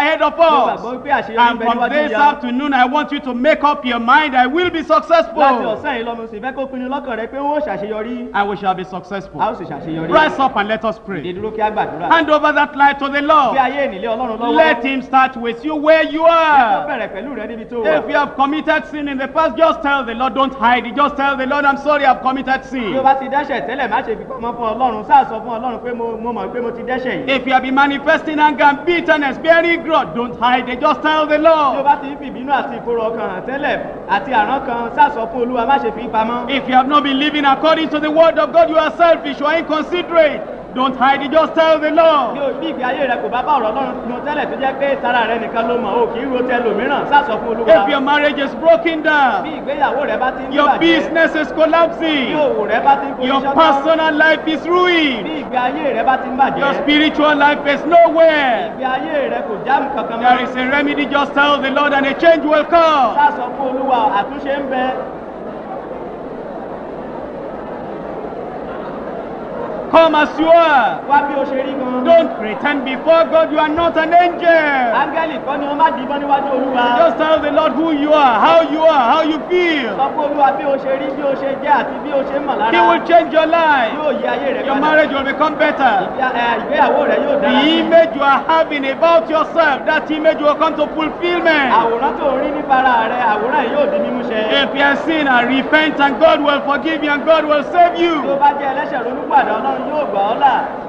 success. gbàgbọ́ pé àṣeyọrí ń And bẹ from níwájú this ìyá afternoon, I want you to make up your mind I will be láti successful. ọ̀sán yìí lọ́mọ sì fẹ́ kó pinnu lọ́kàn rẹ pé ó ṣàṣeyọrí And we shall be a ó successful. sì ṣàṣeyọrí Rise up and let us ìdè pray. dúró kí á gbàdúrà Hand over that life to the bí Lord. ayé ìnílé ọlọ́run lọ́wọ́ Let Him start with you where you ó are. bẹ̀rẹ̀ pẹ̀lú rẹ níbi tó wà If you have committed sin in the past, just tell the Lord, don't hide it. Just tell the Lord, I'm sorry, I've committed bí o sin. bá ti dẹ́ṣẹ̀ tẹ́lẹ̀ má ṣe fi pamọ́ fún ọlọ́run sáà sọ fún ọlọ́run pé mo mo mọ̀ pé mo ti dẹ́ṣẹ̀ yìí If you have been manifesting anger and bitterness, bearing grudge, don't hide it. Just tell the bí o Lord. bá ti ń fi ìbínú àti ìkorò ọkàn hàn tẹ́lẹ̀ àti àrán kan sáà sọ fún olúwa má ṣe fi pamọ́ If you have not been living according to the word of God, you are selfish, you are inconsiderate. Don't hide it. Just tell the bí Lord. o- bí ìgbé ayé rẹ kò bá bá ọ̀rọ̀ ọlọ́run mu tẹ́lẹ̀ tó jẹ́ pé tara rẹ nìkan ló mọ̀ o kì í ro tẹ lòmíràn sáà sọ fún olúwa If your marriage is broken bí down, ìgbéyàwó rẹ bá ti ń your bàjẹ́ business is bí collapsing, òwò rẹ bá ti ń your fojú sọ́tọ̀ personal life is bí ruined, ìgbé ayé rẹ bá ti ń bàjẹ́ your spiritual life is nowhere. ìgbé ayé rẹ kò jáàmù kankan There mọ́ is a remedy. Just tell the Lord, and a change will come. sáà sọ fún olúwa àtúnṣe ń bẹ Come as you are. wá bí o ṣe rí gan Don't pretend before God you are not an angel. áńgẹ́lì kọ́ ni wọ́n má dìbọn níwájú olúwa Just tell the Lord who you are, how you are, how you feel. sọ fún olúwa bí o ṣe rí bí o ṣe jẹ́ àti bí o ṣe mọ̀ lára He will change your life. yóò yí ayé rẹ Your padà marriage will become better. Ìgbé- ẹ, ìgbéyàwó rẹ yóò dára The sí i. image you are having about yourself, that image will come to fulfillment. àwòrán tó ń rí nípa ara rẹ àwòrán yìí yóò di mímú ṣẹ If you are sin and repent, and God will forgive you and God will save tí o you. bá jẹ́ ẹlẹ́ṣẹ̀ ronúpàdé ọlọ́run yóò gbà ọ́ là